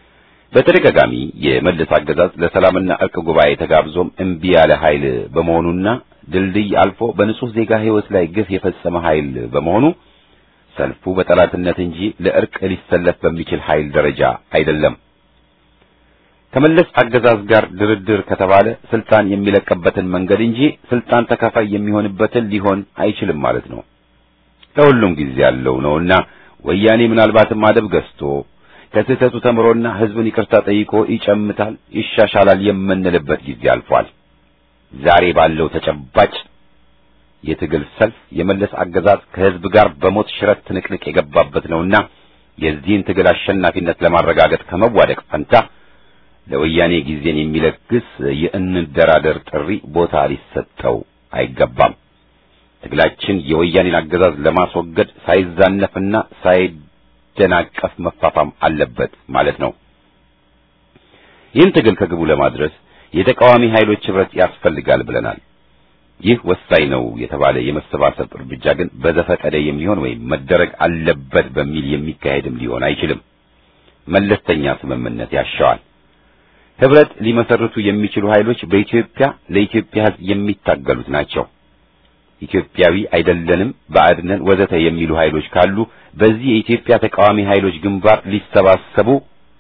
በተደጋጋሚ የመለስ አገዛዝ ለሰላምና እርቅ ጉባኤ ተጋብዞም እምቢ ያለ ኃይል በመሆኑና ድልድይ አልፎ በንጹህ ዜጋ ሕይወት ላይ ግፍ የፈጸመ ኃይል በመሆኑ ሰልፉ በጠላትነት እንጂ ለእርቅ ሊሰለፍ በሚችል ኃይል ደረጃ አይደለም። ከመለስ አገዛዝ ጋር ድርድር ከተባለ ስልጣን የሚለቅበትን መንገድ እንጂ ስልጣን ተካፋይ የሚሆንበትን ሊሆን አይችልም ማለት ነው። ለሁሉም ጊዜ ያለው ነውና ወያኔ ምናልባትም አደብ ገዝቶ ከስህተቱ ተምሮና ሕዝብን ይቅርታ ጠይቆ ይጨምታል፣ ይሻሻላል የምንልበት ጊዜ አልፏል። ዛሬ ባለው ተጨባጭ የትግል ሰልፍ የመለስ አገዛዝ ከሕዝብ ጋር በሞት ሽረት ትንቅንቅ የገባበት ነውና የዚህን ትግል አሸናፊነት ለማረጋገጥ ከመዋደቅ ፈንታ ለወያኔ ጊዜን የሚለግስ የእንደራደር ጥሪ ቦታ ሊሰጠው አይገባም። ትግላችን የወያኔን አገዛዝ ለማስወገድ ሳይዛነፍና ሳይደናቀፍ መፋፋም አለበት ማለት ነው። ይህን ትግል ከግቡ ለማድረስ የተቃዋሚ ኃይሎች ኅብረት ያስፈልጋል ብለናል። ይህ ወሳኝ ነው የተባለ የመሰባሰብ እርምጃ ግን በዘፈቀደ የሚሆን ወይም መደረግ አለበት በሚል የሚካሄድም ሊሆን አይችልም። መለስተኛ ስምምነት ያሻዋል። ኅብረት ሊመሰርቱ የሚችሉ ኃይሎች በኢትዮጵያ ለኢትዮጵያ ሕዝብ የሚታገሉት ናቸው። ኢትዮጵያዊ አይደለንም፣ ባዕድ ነን፣ ወዘተ የሚሉ ኃይሎች ካሉ በዚህ የኢትዮጵያ ተቃዋሚ ኃይሎች ግንባር ሊሰባሰቡ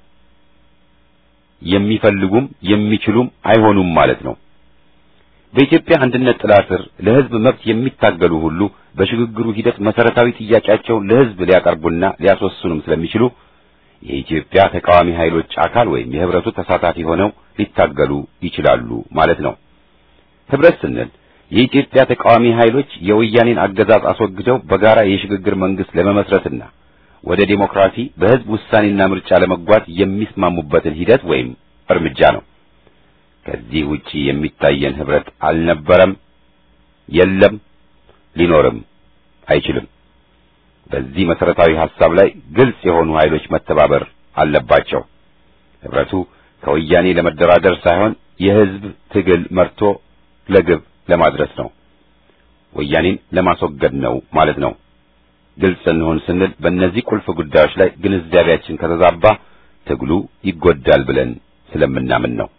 የሚፈልጉም የሚችሉም አይሆኑም ማለት ነው። በኢትዮጵያ አንድነት ጥላ ስር ለሕዝብ መብት የሚታገሉ ሁሉ በሽግግሩ ሂደት መሰረታዊ ጥያቄያቸውን ለሕዝብ ሊያቀርቡና ሊያስወስኑም ስለሚችሉ የኢትዮጵያ ተቃዋሚ ኃይሎች አካል ወይም የህብረቱ ተሳታፊ ሆነው ሊታገሉ ይችላሉ ማለት ነው። ህብረት ስንል የኢትዮጵያ ተቃዋሚ ኃይሎች የወያኔን አገዛዝ አስወግደው በጋራ የሽግግር መንግስት ለመመስረትና ወደ ዴሞክራሲ በህዝብ ውሳኔና ምርጫ ለመጓዝ የሚስማሙበትን ሂደት ወይም እርምጃ ነው። ከዚህ ውጪ የሚታየን ህብረት አልነበረም፣ የለም፣ ሊኖርም አይችልም። በዚህ መሰረታዊ ሐሳብ ላይ ግልጽ የሆኑ ኃይሎች መተባበር አለባቸው። ህብረቱ ከወያኔ ለመደራደር ሳይሆን የህዝብ ትግል መርቶ ለግብ ለማድረስ ነው። ወያኔን ለማስወገድ ነው ማለት ነው። ግልጽ እንሆን ስንል በእነዚህ ቁልፍ ጉዳዮች ላይ ግንዛቤያችን ከተዛባ ትግሉ ይጎዳል ብለን ስለምናምን ነው።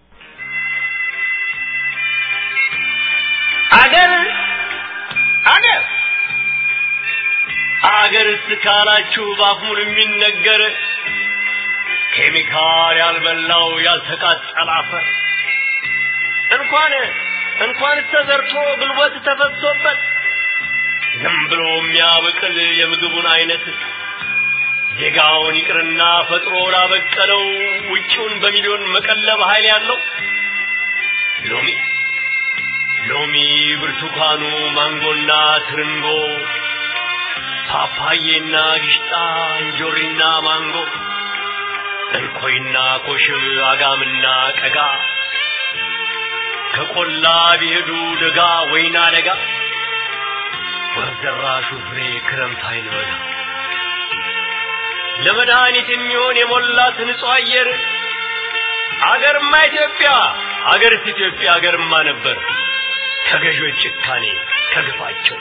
አገር አገር አገር እስካላችሁ ባፉን የሚነገር ኬሚካል ያልበላው ያልተቃጠለ አፈር እንኳን እንኳን ተዘርቶ ጉልበት ተፈሶበት ዝም ብሎ የሚያበቅል የምግቡን አይነት ዜጋውን ይቅርና ፈጥሮ ላበቀለው ውጪውን በሚሊዮን መቀለብ ኃይል ያለው ሎሚ ሎሚ፣ ብርቱካኑ፣ ማንጎና ትርንጎ፣ ፓፓዬና ጊሽጣ፣ እንጆሪና ማንጎ፣ እንኮይና ኮሽብ፣ አጋምና ቀጋ ከቆላ ቢሄዱ ደጋ ወይና ደጋ ወዘራሹ ፍሬ ክረምት አይል በጋ ለመድኃኒት የሚሆን የሞላት ንጹህ አየር አገርማ ኢትዮጵያ አገርስ ኢትዮጵያ አገርማ ነበር ከገዦች ጭካኔ ከግፋቸው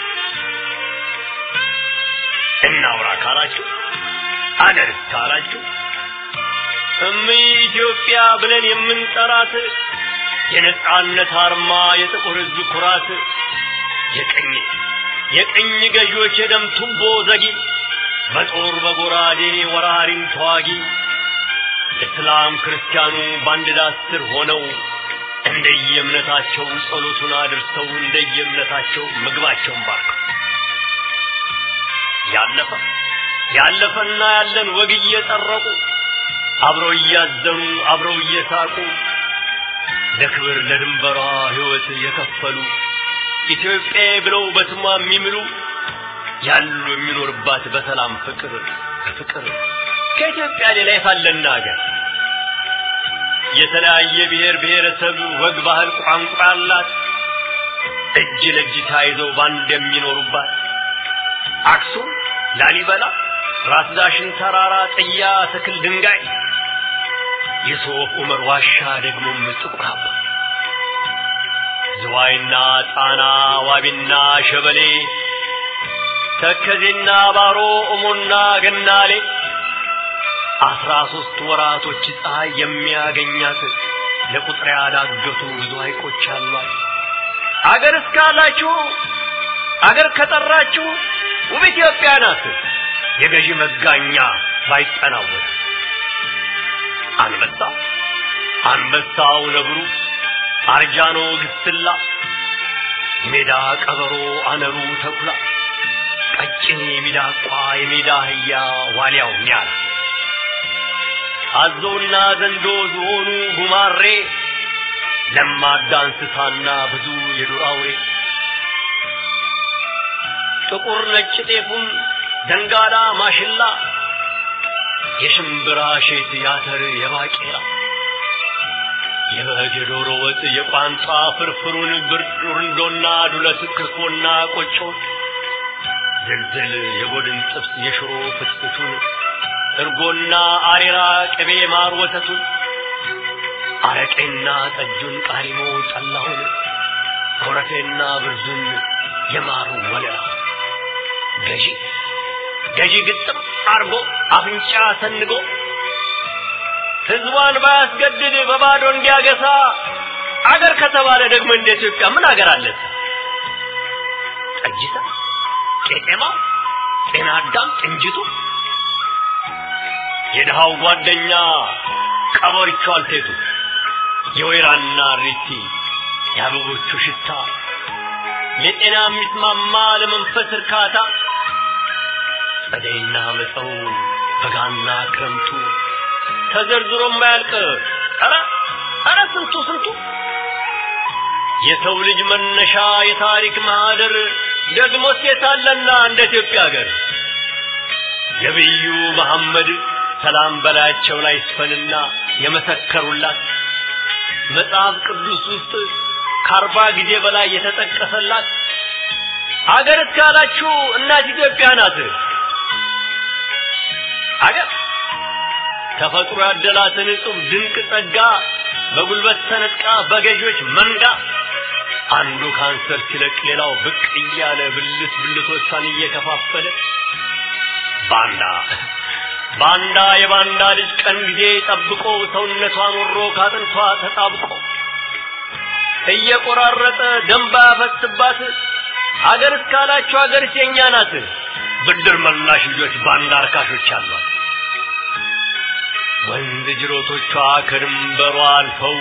እናውራ ካላችሁ አገርስ ካላችሁ እምይ ኢትዮጵያ ብለን የምንጠራት የነጻነት አርማ የጥቁር ሕዝብ ኩራት የቅኝ የቅኝ ገዢዎች የደም ቱቦ ዘጊ በጦር በጎራዴ ወራሪን ተዋጊ እስላም ክርስቲያኑ በአንድ ዳስ ስር ሆነው እንደየእምነታቸው ጸሎቱን አድርሰው እንደየእምነታቸው ምግባቸውን ባርከው ያለፈ ያለፈና ያለን ወግ እየጠረቁ አብረው እያዘኑ አብረው እየሳቁ ለክብር ለድንበሯ ሕይወት የከፈሉ ኢትዮጵያ ብለው በስሟ የሚምሉ ያሉ የሚኖርባት በሰላም ፍቅር ፍቅር ከኢትዮጵያ ሌላ የታለና ሀገር የተለያየ ብሔር ብሔረሰብ ወግ፣ ባህል፣ ቋንቋ ያላት እጅ ለእጅ ተያይዘው ባንድ የሚኖሩባት አክሱም፣ ላሊበላ፣ ራስ ዳሽን ተራራ፣ ጥያ፣ ትክል፣ ድንጋይ የሶፍ ዑመር ዋሻ ደግሞም ጥቁር አባ ዝዋይና ጣና ዋቢና ሸበሌ ተከዜና ባሮ እሞና ገናሌ አስራ ሶስት ወራቶች ፀሐይ የሚያገኛት ለቁጥር ያዳገቱ ብዙ ሐይቆች አሏት። አገር እስካላችሁ አገር ከጠራችሁ ውብ ኢትዮጵያ ናት። የገዢ መጋኛ ባይጠናወት አንበሳ አንበሳው ነብሩ አርጃኖ ግስላ ሜዳ ቀበሮ አነሩ ተኩላ ቀጭኔ ሚዳቋ የሜዳ አህያ ዋልያው ኒያላ አዞና ዘንዶ ዝሆኑ ጉማሬ ለማዳ እንስሳና ብዙ የዱር አውሬ ጥቁር ነጭ ጤፉም ደንጋላ ማሽላ የሽምብራ ሼት ያተር የባቄላ የበግ የዶሮ ወጥ የቋንጣ ፍርፍሩን ብርንዶና ዱለት ክትፎና ቆጮ ዝልዝል የጎድን ጥብስ የሽሮ ፍትፍቱን እርጎና አሬራ ቅቤ ማር ወተቱን አረቄና ጠጁን ቃሪሞ ጠላሁን ኮረፌና ብርዙን የማሩ ወለላ ገዢ ገዢ ግጥም አርጎ አፍንጫ ሰንጎ ህዝቧን ባያስገድድ በባዶ እንዲያገሳ አገር ከተባለ ደግሞ እንደ ኢትዮጵያ ምን አገር አለት? ጠጅታ፣ ቄጤማ፣ ጤና አዳም፣ ጥንጅቱ የድሃው ጓደኛ ቀበሪቹ አልቴቱ የወይራና ሪቲ የአበቦቹ ሽታ ለጤና የሚስማማ ለመንፈስ እርካታ ጸደይና መጸው በጋና ክረምቱ ተዘርዝሮ የማያልቅ ኧረ ኧረ ስንቱ ስንቱ የሰው ልጅ መነሻ የታሪክ ማህደር ደግሞ ሴታለና እንደ ኢትዮጵያ ሀገር ነቢዩ መሐመድ ሰላም በላያቸው ላይ ይስፈንና የመሰከሩላት መጽሐፍ ቅዱስ ውስጥ ከአርባ ጊዜ በላይ የተጠቀሰላት አገር እስካላችሁ እናት ኢትዮጵያ ናት። አገር ተፈጥሮ ያደላትን እጹብ ድንቅ ጸጋ በጉልበት ተነጥቃ በገዢዎች መንጋ አንዱ ካንሰር ሲለቅ ሌላው ብቅ እያለ ብልት ብልቶቿን እየከፋፈለ ባንዳ ባንዳ የባንዳ ልጅ ቀን ጊዜ ጠብቆ ሰውነቷን ወሮ ካጥንቷ ተጣብቆ እየቆራረጠ ደንባ ያፈስባት አገር እስካላችሁ አገር የኛ ናት። ብድር መላሽ ልጆች ባንዳ አርካሾች አሏት። ወንዝ ጅሮቶቿ ከድንበሯ አልፈው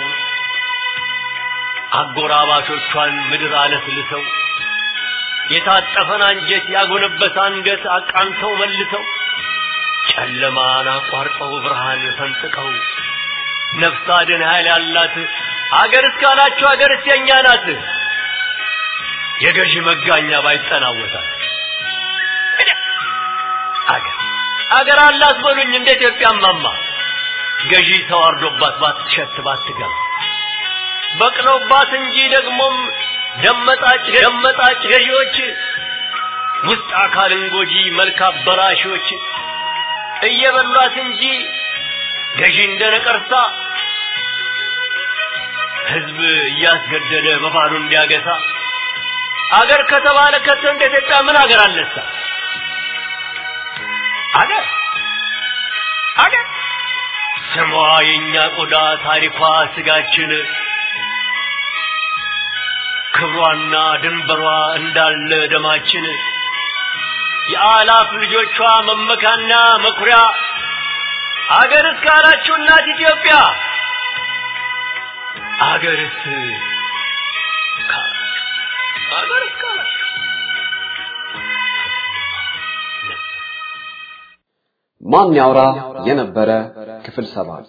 አጎራባቾቿን ምድር አለስልሰው የታጠፈን አንጀት ያጎነበሰ አንገት አቃንተው መልሰው ጨለማን አቋርጠው ብርሃን ፈንጥቀው ነፍስ አድን ኃይል ያላት አገር እስካላችሁ አገር የኛ ናት። የገዢ መጋኛ ባይጠናወታል አገር አገር አላት በሉኝ እንደ ኢትዮጵያ ማማ ገዢ ተዋርዶባት ባትሸት ባትገባ በቅለውባት እንጂ ደግሞም ደመጣጭ ደመጣጭ ገዢዎች ውስጥ አካልን ጎጂ መልክ አበላሾች እየበሏት እንጂ ገዢ እንደ ነቀርሳ ህዝብ እያስገደደ በባዶ እንዲያገሳ አገር ከተባለ ከቶ እንደ ኢትዮጵያ ምን አገር አለሳ? አገር አገር ስሟ የኛ ቆዳ ታሪኳ ስጋችን ክብሯና ድንበሯ እንዳለ ደማችን የአላፍ ልጆቿ መመካና መኩሪያ አገር እስካላችሁ እናት ኢትዮጵያ አገርስ አገር እስካላችሁ ማን ያውራ የነበረ ክፍል ሰባት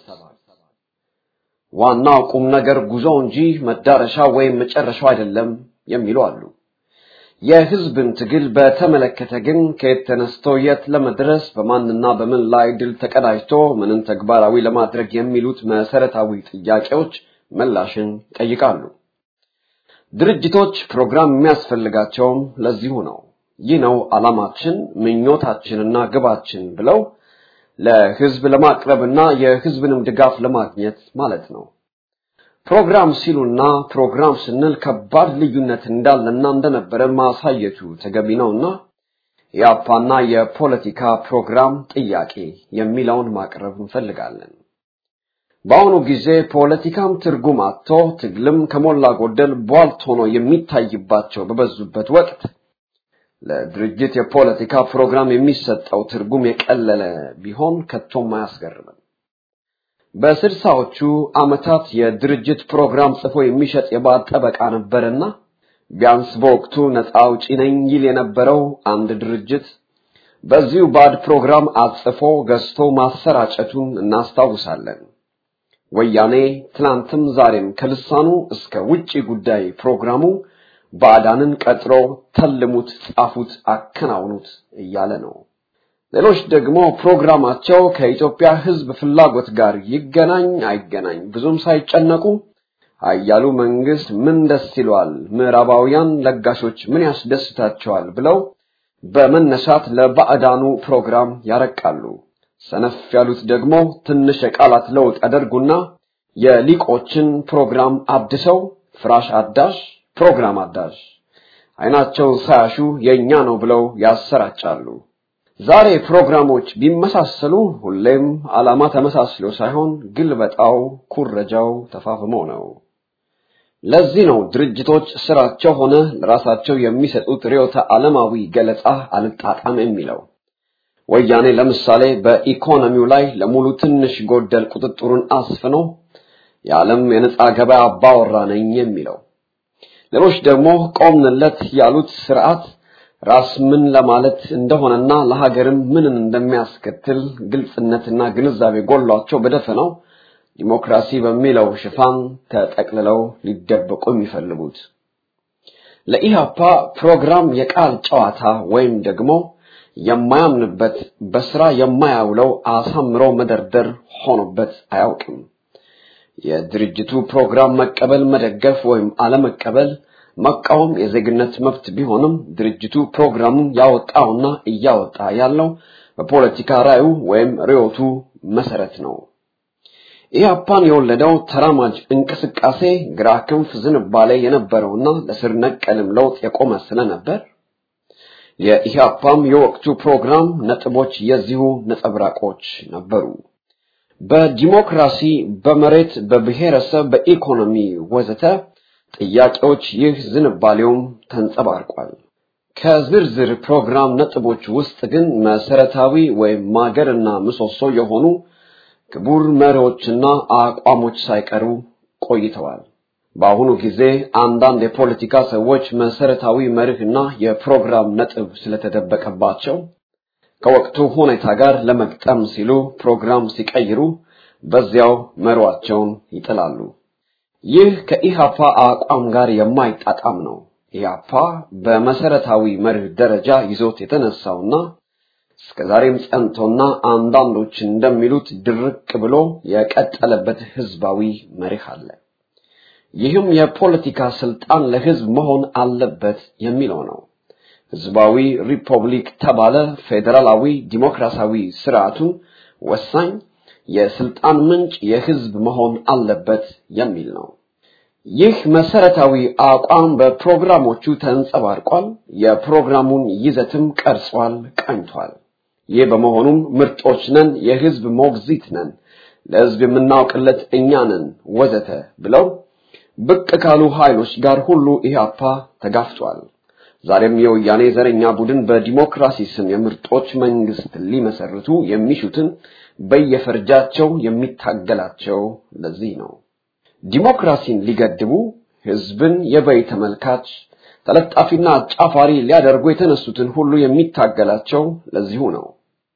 ዋናው ቁም ነገር ጉዞ እንጂ መዳረሻ ወይም መጨረሻው አይደለም የሚሉ አሉ። የህዝብን ትግል በተመለከተ ግን ከየት ተነስቶ የት ለመድረስ በማንና በምን ላይ ድል ተቀዳጅቶ ምንን ተግባራዊ ለማድረግ የሚሉት መሰረታዊ ጥያቄዎች ምላሽን ይጠይቃሉ። ድርጅቶች ፕሮግራም የሚያስፈልጋቸውም ለዚሁ ነው። ይህ ነው ዓላማችን፣ ምኞታችንና ግባችን ብለው ለህዝብ ለማቅረብና የህዝብንም ድጋፍ ለማግኘት ማለት ነው። ፕሮግራም ሲሉና ፕሮግራም ስንል ከባድ ልዩነት እንዳለና እንደነበረ ማሳየቱ ተገቢ ነውና የአፓና የፖለቲካ ፕሮግራም ጥያቄ የሚለውን ማቅረብ እንፈልጋለን። በአሁኑ ጊዜ ፖለቲካም ትርጉም አጥቶ ትግልም ከሞላ ጎደል ቧልት ሆኖ የሚታይባቸው በበዙበት ወቅት ለድርጅት የፖለቲካ ፕሮግራም የሚሰጠው ትርጉም የቀለለ ቢሆን ከቶም አያስገርምም። በስልሳዎቹ ዓመታት የድርጅት ፕሮግራም ጽፎ የሚሸጥ የባዕድ ጠበቃ ነበርና ቢያንስ በወቅቱ ነፃ አውጪ ነኝ ይል የነበረው አንድ ድርጅት በዚሁ ባዕድ ፕሮግራም አጽፎ ገዝቶ ማሰራጨቱን እናስታውሳለን። ወያኔ ትናንትም ዛሬም ከልሳኑ እስከ ውጪ ጉዳይ ፕሮግራሙ ባዕዳንን ቀጥሮ ተልሙት፣ ጻፉት፣ አከናውኑት እያለ ነው። ሌሎች ደግሞ ፕሮግራማቸው ከኢትዮጵያ ሕዝብ ፍላጎት ጋር ይገናኝ አይገናኝ ብዙም ሳይጨነቁ አያሉ መንግስት ምን ደስ ይለዋል፣ ምዕራባውያን ለጋሾች ምን ያስደስታቸዋል ብለው በመነሳት ለባዕዳኑ ፕሮግራም ያረቃሉ። ሰነፍ ያሉት ደግሞ ትንሽ የቃላት ለውጥ ያደርጉና የሊቆችን ፕሮግራም አድሰው ፍራሽ አዳሽ ፕሮግራም አዳሽ አይናቸውን ሳያሹ የኛ ነው ብለው ያሰራጫሉ። ዛሬ ፕሮግራሞች ቢመሳሰሉ ሁሌም ዓላማ ተመሳስሎ ሳይሆን ግልበጣው፣ ኩረጃው ተፋፍሞ ነው። ለዚህ ነው ድርጅቶች ስራቸው ሆነ ለራሳቸው የሚሰጡት ርዕዮተ ዓለማዊ ገለጻ አልጣጣም የሚለው። ወያኔ ለምሳሌ በኢኮኖሚው ላይ ለሙሉ ትንሽ ጎደል ቁጥጥሩን አስፍኖ የዓለም የነጻ ገበያ አባወራ ነኝ የሚለው። ሌሎች ደግሞ ቆምንለት ያሉት ስርዓት ራስ ምን ለማለት እንደሆነና ለሀገርም ምንን እንደሚያስከትል ግልጽነትና ግንዛቤ ጎሏቸው በደፈናው ዲሞክራሲ በሚለው ሽፋን ተጠቅልለው ሊደበቁ የሚፈልጉት ለኢህአፓ ፕሮግራም የቃል ጨዋታ ወይም ደግሞ የማያምንበት በስራ የማያውለው አሳምሮ መደርደር ሆኖበት አያውቅም። የድርጅቱ ፕሮግራም መቀበል፣ መደገፍ ወይም አለመቀበል መቃወም የዜግነት መብት ቢሆንም ድርጅቱ ፕሮግራሙን ያወጣውና እያወጣ ያለው በፖለቲካ ራዩ ወይም ርዕዮቱ መሰረት ነው። ኢህአፓን የወለደው ተራማጅ እንቅስቃሴ ግራ ክንፍ ዝንባሌ የነበረውና ለስር ነቀልም ለውጥ የቆመ ስለነበር የኢህአፓም የወቅቱ ፕሮግራም ነጥቦች የዚሁ ነጸብራቆች ነበሩ። በዲሞክራሲ፣ በመሬት፣ በብሔረሰብ፣ በኢኮኖሚ ወዘተ ጥያቄዎች ይህ ዝንባሌውም ተንጸባርቋል። ከዝርዝር ፕሮግራም ነጥቦች ውስጥ ግን መሰረታዊ ወይም ማገርና ምሰሶ የሆኑ ክቡር መሪዎችና አቋሞች ሳይቀሩ ቆይተዋል። በአሁኑ ጊዜ አንዳንድ የፖለቲካ ሰዎች መሰረታዊ መርህና የፕሮግራም ነጥብ ስለተደበቀባቸው ከወቅቱ ሁኔታ ጋር ለመግጠም ሲሉ ፕሮግራም ሲቀይሩ በዚያው መሯቸውን ይጥላሉ። ይህ ከኢሃፓ አቋም ጋር የማይጣጣም ነው። ኢሃፓ በመሰረታዊ መርህ ደረጃ ይዞት የተነሳውና እስከዛሬም ጸንቶና አንዳንዶች እንደሚሉት ድርቅ ብሎ የቀጠለበት ህዝባዊ መርህ አለ። ይህም የፖለቲካ ስልጣን ለህዝብ መሆን አለበት የሚለው ነው። ህዝባዊ ሪፐብሊክ ተባለ ፌዴራላዊ ዲሞክራሲያዊ ስርዓቱ ወሳኝ የስልጣን ምንጭ የህዝብ መሆን አለበት የሚል ነው። ይህ መሰረታዊ አቋም በፕሮግራሞቹ ተንጸባርቋል። የፕሮግራሙን ይዘትም ቀርጿል፣ ቀኝቷል። ይህ በመሆኑም ምርጦች ነን፣ የህዝብ ሞግዚት ነን፣ ለህዝብ የምናውቅለት እኛ ነን ወዘተ ብለው ብቅ ካሉ ኃይሎች ጋር ሁሉ ኢህአፓ ተጋፍቷል። ዛሬም የወያኔ ዘረኛ ቡድን በዲሞክራሲ ስም የምርጦች መንግስት ሊመሰርቱ የሚሹትን በየፈርጃቸው የሚታገላቸው ለዚህ ነው። ዲሞክራሲን ሊገድቡ ህዝብን የበይ ተመልካች ተለጣፊና አጫፋሪ ሊያደርጉ የተነሱትን ሁሉ የሚታገላቸው ለዚሁ ነው።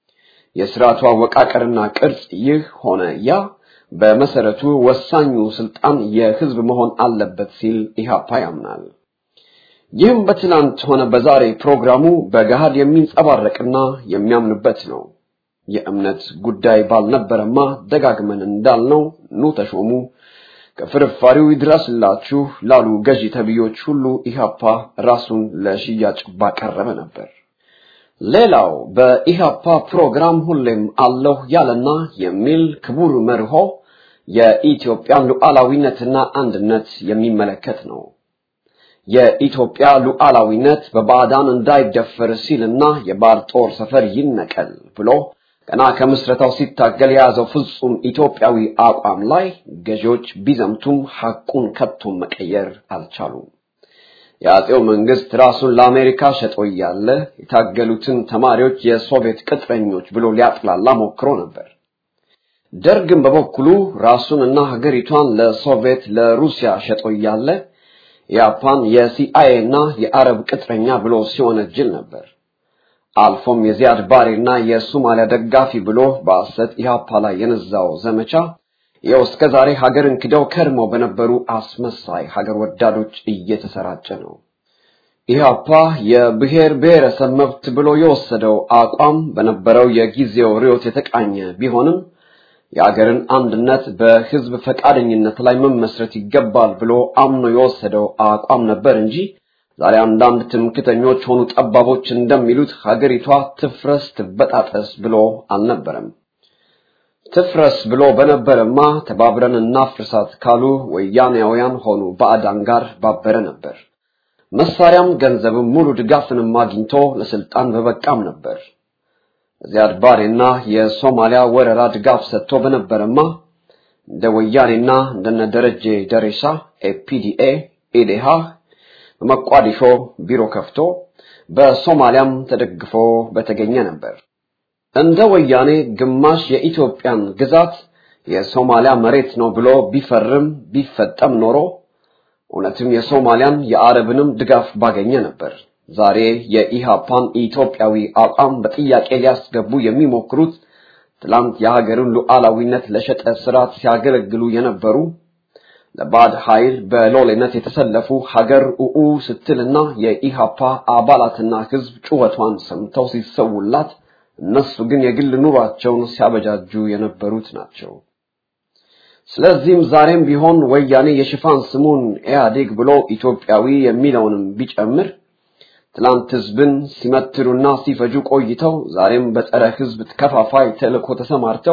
የስርዓቱ አወቃቀርና ቅርጽ ይህ ሆነ ያ በመሰረቱ ወሳኙ ስልጣን የህዝብ መሆን አለበት ሲል ኢህአፓ ያምናል። ይህም በትናንት ሆነ በዛሬ ፕሮግራሙ በገሃድ የሚንጸባረቅና የሚያምንበት ነው። የእምነት ጉዳይ ባልነበረማ ደጋግመን እንዳልነው ኑ ተሾሙ፣ ከፍርፋሪው ይድረስላችሁ ላሉ ገዢ ተብዮች ሁሉ ኢህአፓ ራሱን ለሽያጭ ባቀረበ ነበር። ሌላው በኢህአፓ ፕሮግራም ሁሌም አለሁ ያለና የሚል ክቡር መርሆ የኢትዮጵያን ሉዓላዊነትና አንድነት የሚመለከት ነው። የኢትዮጵያ ሉዓላዊነት በባዕዳን እንዳይደፈር ሲልና የባዕድ ጦር ሰፈር ይነቀል ብሎ ገና ከምስረታው ሲታገል የያዘው ፍጹም ኢትዮጵያዊ አቋም ላይ ገዢዎች ቢዘምቱም ሐቁን ከቶም መቀየር አልቻሉም። የአጼው መንግስት ራሱን ለአሜሪካ ሸጦ እያለ የታገሉትን ተማሪዎች የሶቪየት ቅጥረኞች ብሎ ሊያጥላላ ሞክሮ ነበር። ደርግም በበኩሉ ራሱንና ሀገሪቷን ለሶቪየት ለሩሲያ ሸጦ እያለ የጃፓን የሲአይኤ እና የአረብ ቅጥረኛ ብሎ ሲወነጅል ነበር። አልፎም የዚያድ ባሬና የሶማሊያ ደጋፊ ብሎ በሐሰት ኢህአፓ ላይ የነዛው ዘመቻ ይኸው እስከ ዛሬ ሀገርን ክደው ከርመው በነበሩ አስመሳይ ሀገር ወዳዶች እየተሰራጨ ነው። ኢህአፓ የብሔር ብሔረሰብ መብት ብሎ የወሰደው አቋም በነበረው የጊዜው ርዕዮት የተቃኘ ቢሆንም የአገርን አንድነት በህዝብ ፈቃደኝነት ላይ መመስረት ይገባል ብሎ አምኖ የወሰደው አቋም ነበር እንጂ ዛሬ አንዳንድ ትምክተኞች ሆኑ ጠባቦች እንደሚሉት ሀገሪቷ ትፍረስ ትበጣጠስ ብሎ አልነበረም። ትፍረስ ብሎ በነበረማ ተባብረን እናፍርሳት ካሉ ወያኔያውያን ሆኑ ባዕዳን ጋር ባበረ ነበር። መሳሪያም ገንዘብም ሙሉ ድጋፍንም አግኝቶ ለስልጣን በበቃም ነበር። ዚያድ ባሬና የሶማሊያ ወረራ ድጋፍ ሰጥቶ በነበረማ እንደ ወያኔና እንደነ ደረጀ ደሬሳ ኤፒዲኤ ኢዴሃ በመቋዲሾ ቢሮ ከፍቶ በሶማሊያም ተደግፎ በተገኘ ነበር። እንደ ወያኔ ግማሽ የኢትዮጵያን ግዛት የሶማሊያ መሬት ነው ብሎ ቢፈርም ቢፈጠም ኖሮ እውነትም የሶማሊያን የአረብንም ድጋፍ ባገኘ ነበር። ዛሬ የኢሃፓን ኢትዮጵያዊ አቋም በጥያቄ ሊያስገቡ የሚሞክሩት ትላንት የሀገርን ሉዓላዊነት ለሸጠ ስርዓት ሲያገለግሉ የነበሩ ለባዕድ ኃይል በሎሌነት የተሰለፉ ሀገር ኡኡ ስትልና የኢሃፓ አባላትና ህዝብ ጩኸቷን ሰምተው ሲሰውላት እነሱ ግን የግል ኑሯቸውን ሲያበጃጁ የነበሩት ናቸው። ስለዚህም ዛሬም ቢሆን ወያኔ የሽፋን ስሙን ኢህአዴግ ብሎ ኢትዮጵያዊ የሚለውንም ቢጨምር ትላንት ህዝብን ሲመትሩና ሲፈጁ ቆይተው ዛሬም በጸረ ህዝብ ከፋፋይ ተልእኮ ተሰማርተው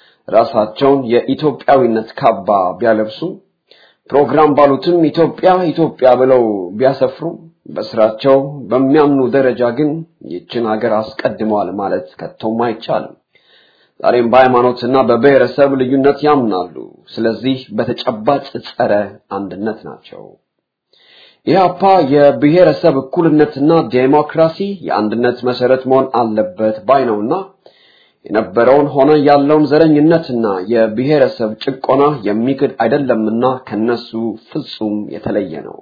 ራሳቸውን የኢትዮጵያዊነት ካባ ቢያለብሱም ፕሮግራም ባሉትም ኢትዮጵያ ኢትዮጵያ ብለው ቢያሰፍሩ በስራቸው በሚያምኑ ደረጃ ግን ይችን ሀገር አስቀድመዋል ማለት ከቶም አይቻልም። ዛሬም በሃይማኖትና በብሔረሰብ ልዩነት ያምናሉ። ስለዚህ በተጨባጭ ጸረ አንድነት ናቸው። ኢህአፓ የብሔረሰብ እኩልነትና ዴሞክራሲ የአንድነት መሰረት መሆን አለበት ባይ ነውና የነበረውን ሆነ ያለውን ዘረኝነትና የብሔረሰብ ጭቆና የሚክድ አይደለምና ከነሱ ፍጹም የተለየ ነው።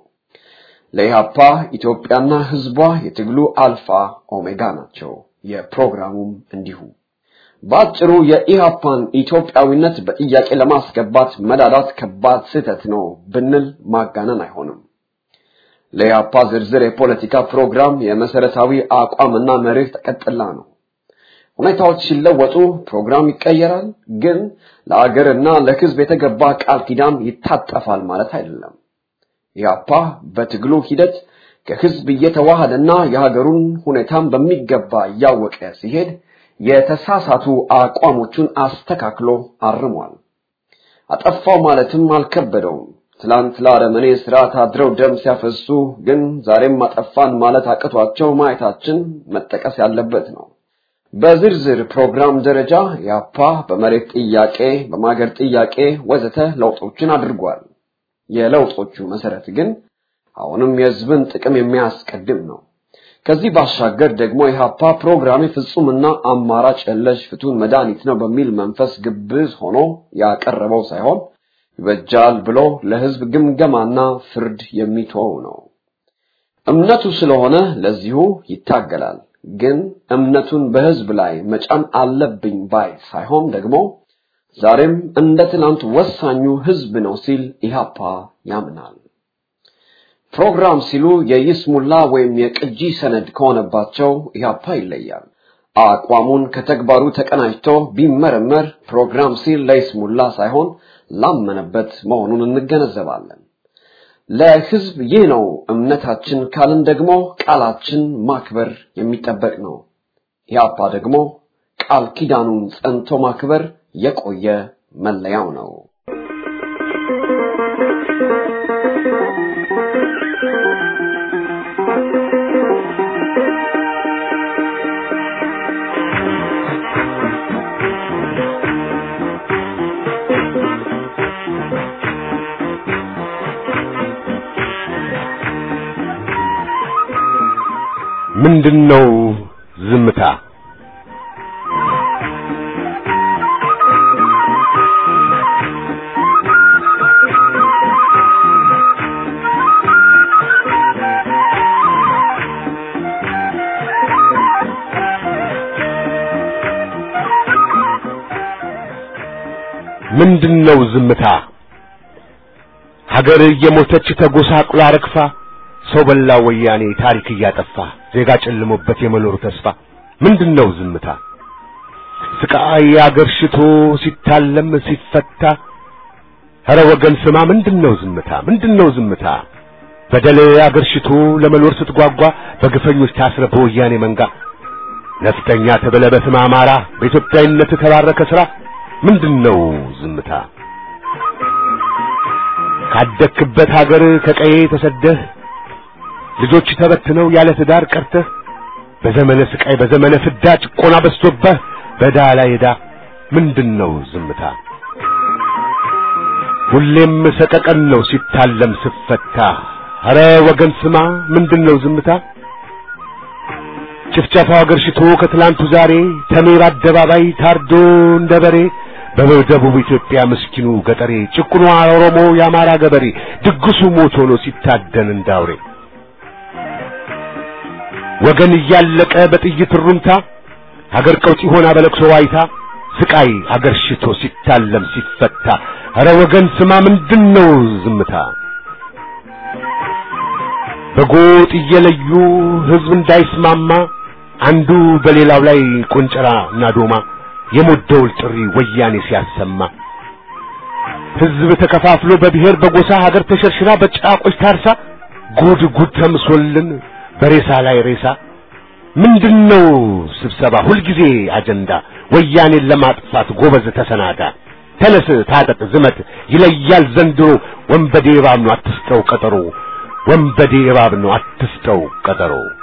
ለኢህአፓ ኢትዮጵያና ህዝቧ የትግሉ አልፋ ኦሜጋ ናቸው። የፕሮግራሙም እንዲሁ። በአጭሩ የኢህአፓን ኢትዮጵያዊነት በጥያቄ ለማስገባት መዳዳት ከባድ ስህተት ነው ብንል ማጋነን አይሆንም። ለኢህአፓ ዝርዝር የፖለቲካ ፕሮግራም የመሰረታዊ አቋምና መርህ ተቀጥላ ነው። ሁኔታዎች ሲለወጡ ፕሮግራም ይቀየራል፣ ግን ለአገርና ለህዝብ የተገባ ቃል ኪዳን ይታጠፋል ማለት አይደለም። ኢህአፓ በትግሉ ሂደት ከህዝብ እየተዋሃደና የሀገሩን ሁኔታም በሚገባ እያወቀ ሲሄድ የተሳሳቱ አቋሞቹን አስተካክሎ አርሟል። አጠፋው ማለትም አልከበደውም። ትላንት ለአረመኔ ስርዓት አድረው ደም ሲያፈሱ ግን ዛሬም አጠፋን ማለት አቅቷቸው ማየታችን መጠቀስ ያለበት ነው። በዝርዝር ፕሮግራም ደረጃ ያፓ በመሬት ጥያቄ፣ በማገር ጥያቄ ወዘተ ለውጦችን አድርጓል። የለውጦቹ መሰረት ግን አሁንም የህዝብን ጥቅም የሚያስቀድም ነው። ከዚህ ባሻገር ደግሞ የሀፓ ፕሮግራም ፍጹምና አማራጭ የለሽ ፍቱን መድኃኒት ነው በሚል መንፈስ ግብዝ ሆኖ ያቀረበው ሳይሆን ይበጃል ብሎ ለህዝብ ግምገማና ፍርድ የሚተወው ነው። እምነቱ ስለሆነ ለዚሁ ይታገላል። ግን እምነቱን በህዝብ ላይ መጫን አለብኝ ባይ ሳይሆን ደግሞ ዛሬም እንደ ትናንት ወሳኙ ህዝብ ነው ሲል ኢህአፓ ያምናል። ፕሮግራም ሲሉ የይስሙላ ወይም የቅጂ ሰነድ ከሆነባቸው ኢህአፓ ይለያል። አቋሙን ከተግባሩ ተቀናጅቶ ቢመረመር ፕሮግራም ሲል ለይስሙላ ሳይሆን ላመነበት መሆኑን እንገነዘባለን። ለህዝብ ይህ ነው እምነታችን ካልን ደግሞ ቃላችን ማክበር የሚጠበቅ ነው። ኢህአፓ ደግሞ ቃል ኪዳኑን ጸንቶ ማክበር የቆየ መለያው ነው። ምንድነው ዝምታ? ምንድነው ዝምታ? ሀገር እየሞተች ተጎሳቁላ ረግፋ ሰው በላ ወያኔ ታሪክ እያጠፋ ዜጋ ጨልሞበት የመኖሩ ተስፋ ምንድነው ዝምታ? ስቃይ አገርሽቶ ሲታለም ሲፈታ ኧረ ወገን ስማ ምንድነው ዝምታ? ምንድነው ዝምታ? በደል አገርሽቶ ለመኖር ስትጓጓ በግፈኞች ታስረ በወያኔ መንጋ ነፍጠኛ ተብለ በስመ አማራ በኢትዮጵያዊነት ተባረከ ስራ ምንድነው ዝምታ? ካደክበት ሀገር ከቀዬ ተሰደህ ልጆች ተበትነው ያለ ትዳር ቀርተህ በዘመነ ስቃይ በዘመነ ፍዳ ጭቆና በዝቶብህ በዳ ላይ ዕዳ ምንድነው ዝምታ? ሁሌም ሰቀቀን ነው ሲታለም ስፈታ ኧረ ወገን ስማ ምንድነው ዝምታ? ጭፍጨፋው አገርሽቶ ከትላንቱ ዛሬ ተሜር አደባባይ ታርዶ እንደ በሬ በደቡብ ኢትዮጵያ ምስኪኑ ገጠሬ ጭቁኑ ኦሮሞ የአማራ ገበሬ ድግሱ ሞት ሆኖ ሲታደን እንዳውሬ ወገን እያለቀ በጥይት ሩምታ ሀገር ቀውጢ ሆና በለቅሶ ዋይታ ስቃይ አገር ሽቶ ሲታለም ሲፈታ ኧረ ወገን ስማ ምንድነው ዝምታ? በጎጥ እየለዩ ህዝብ እንዳይስማማ አንዱ በሌላው ላይ ቆንጨራ እና ዶማ የሞት ደውል ጥሪ ወያኔ ሲያሰማ ህዝብ ተከፋፍሎ በብሔር በጎሳ ሀገር ተሸርሽራ በጫቆች ታርሳ ጉድ ጉድ ተምሶልን በሬሳ ላይ ሬሳ ምንድነው ስብሰባ ሁልጊዜ አጀንዳ ወያኔን ለማጥፋት ጎበዝ ተሰናዳ ተነስ ታጠቅ ዝመት ይለያል ዘንድሮ ወንበዴ እባብ ነው አትስጠው ቀጠሮ ወንበዴ እባብ ነው አትስጠው ቀጠሮ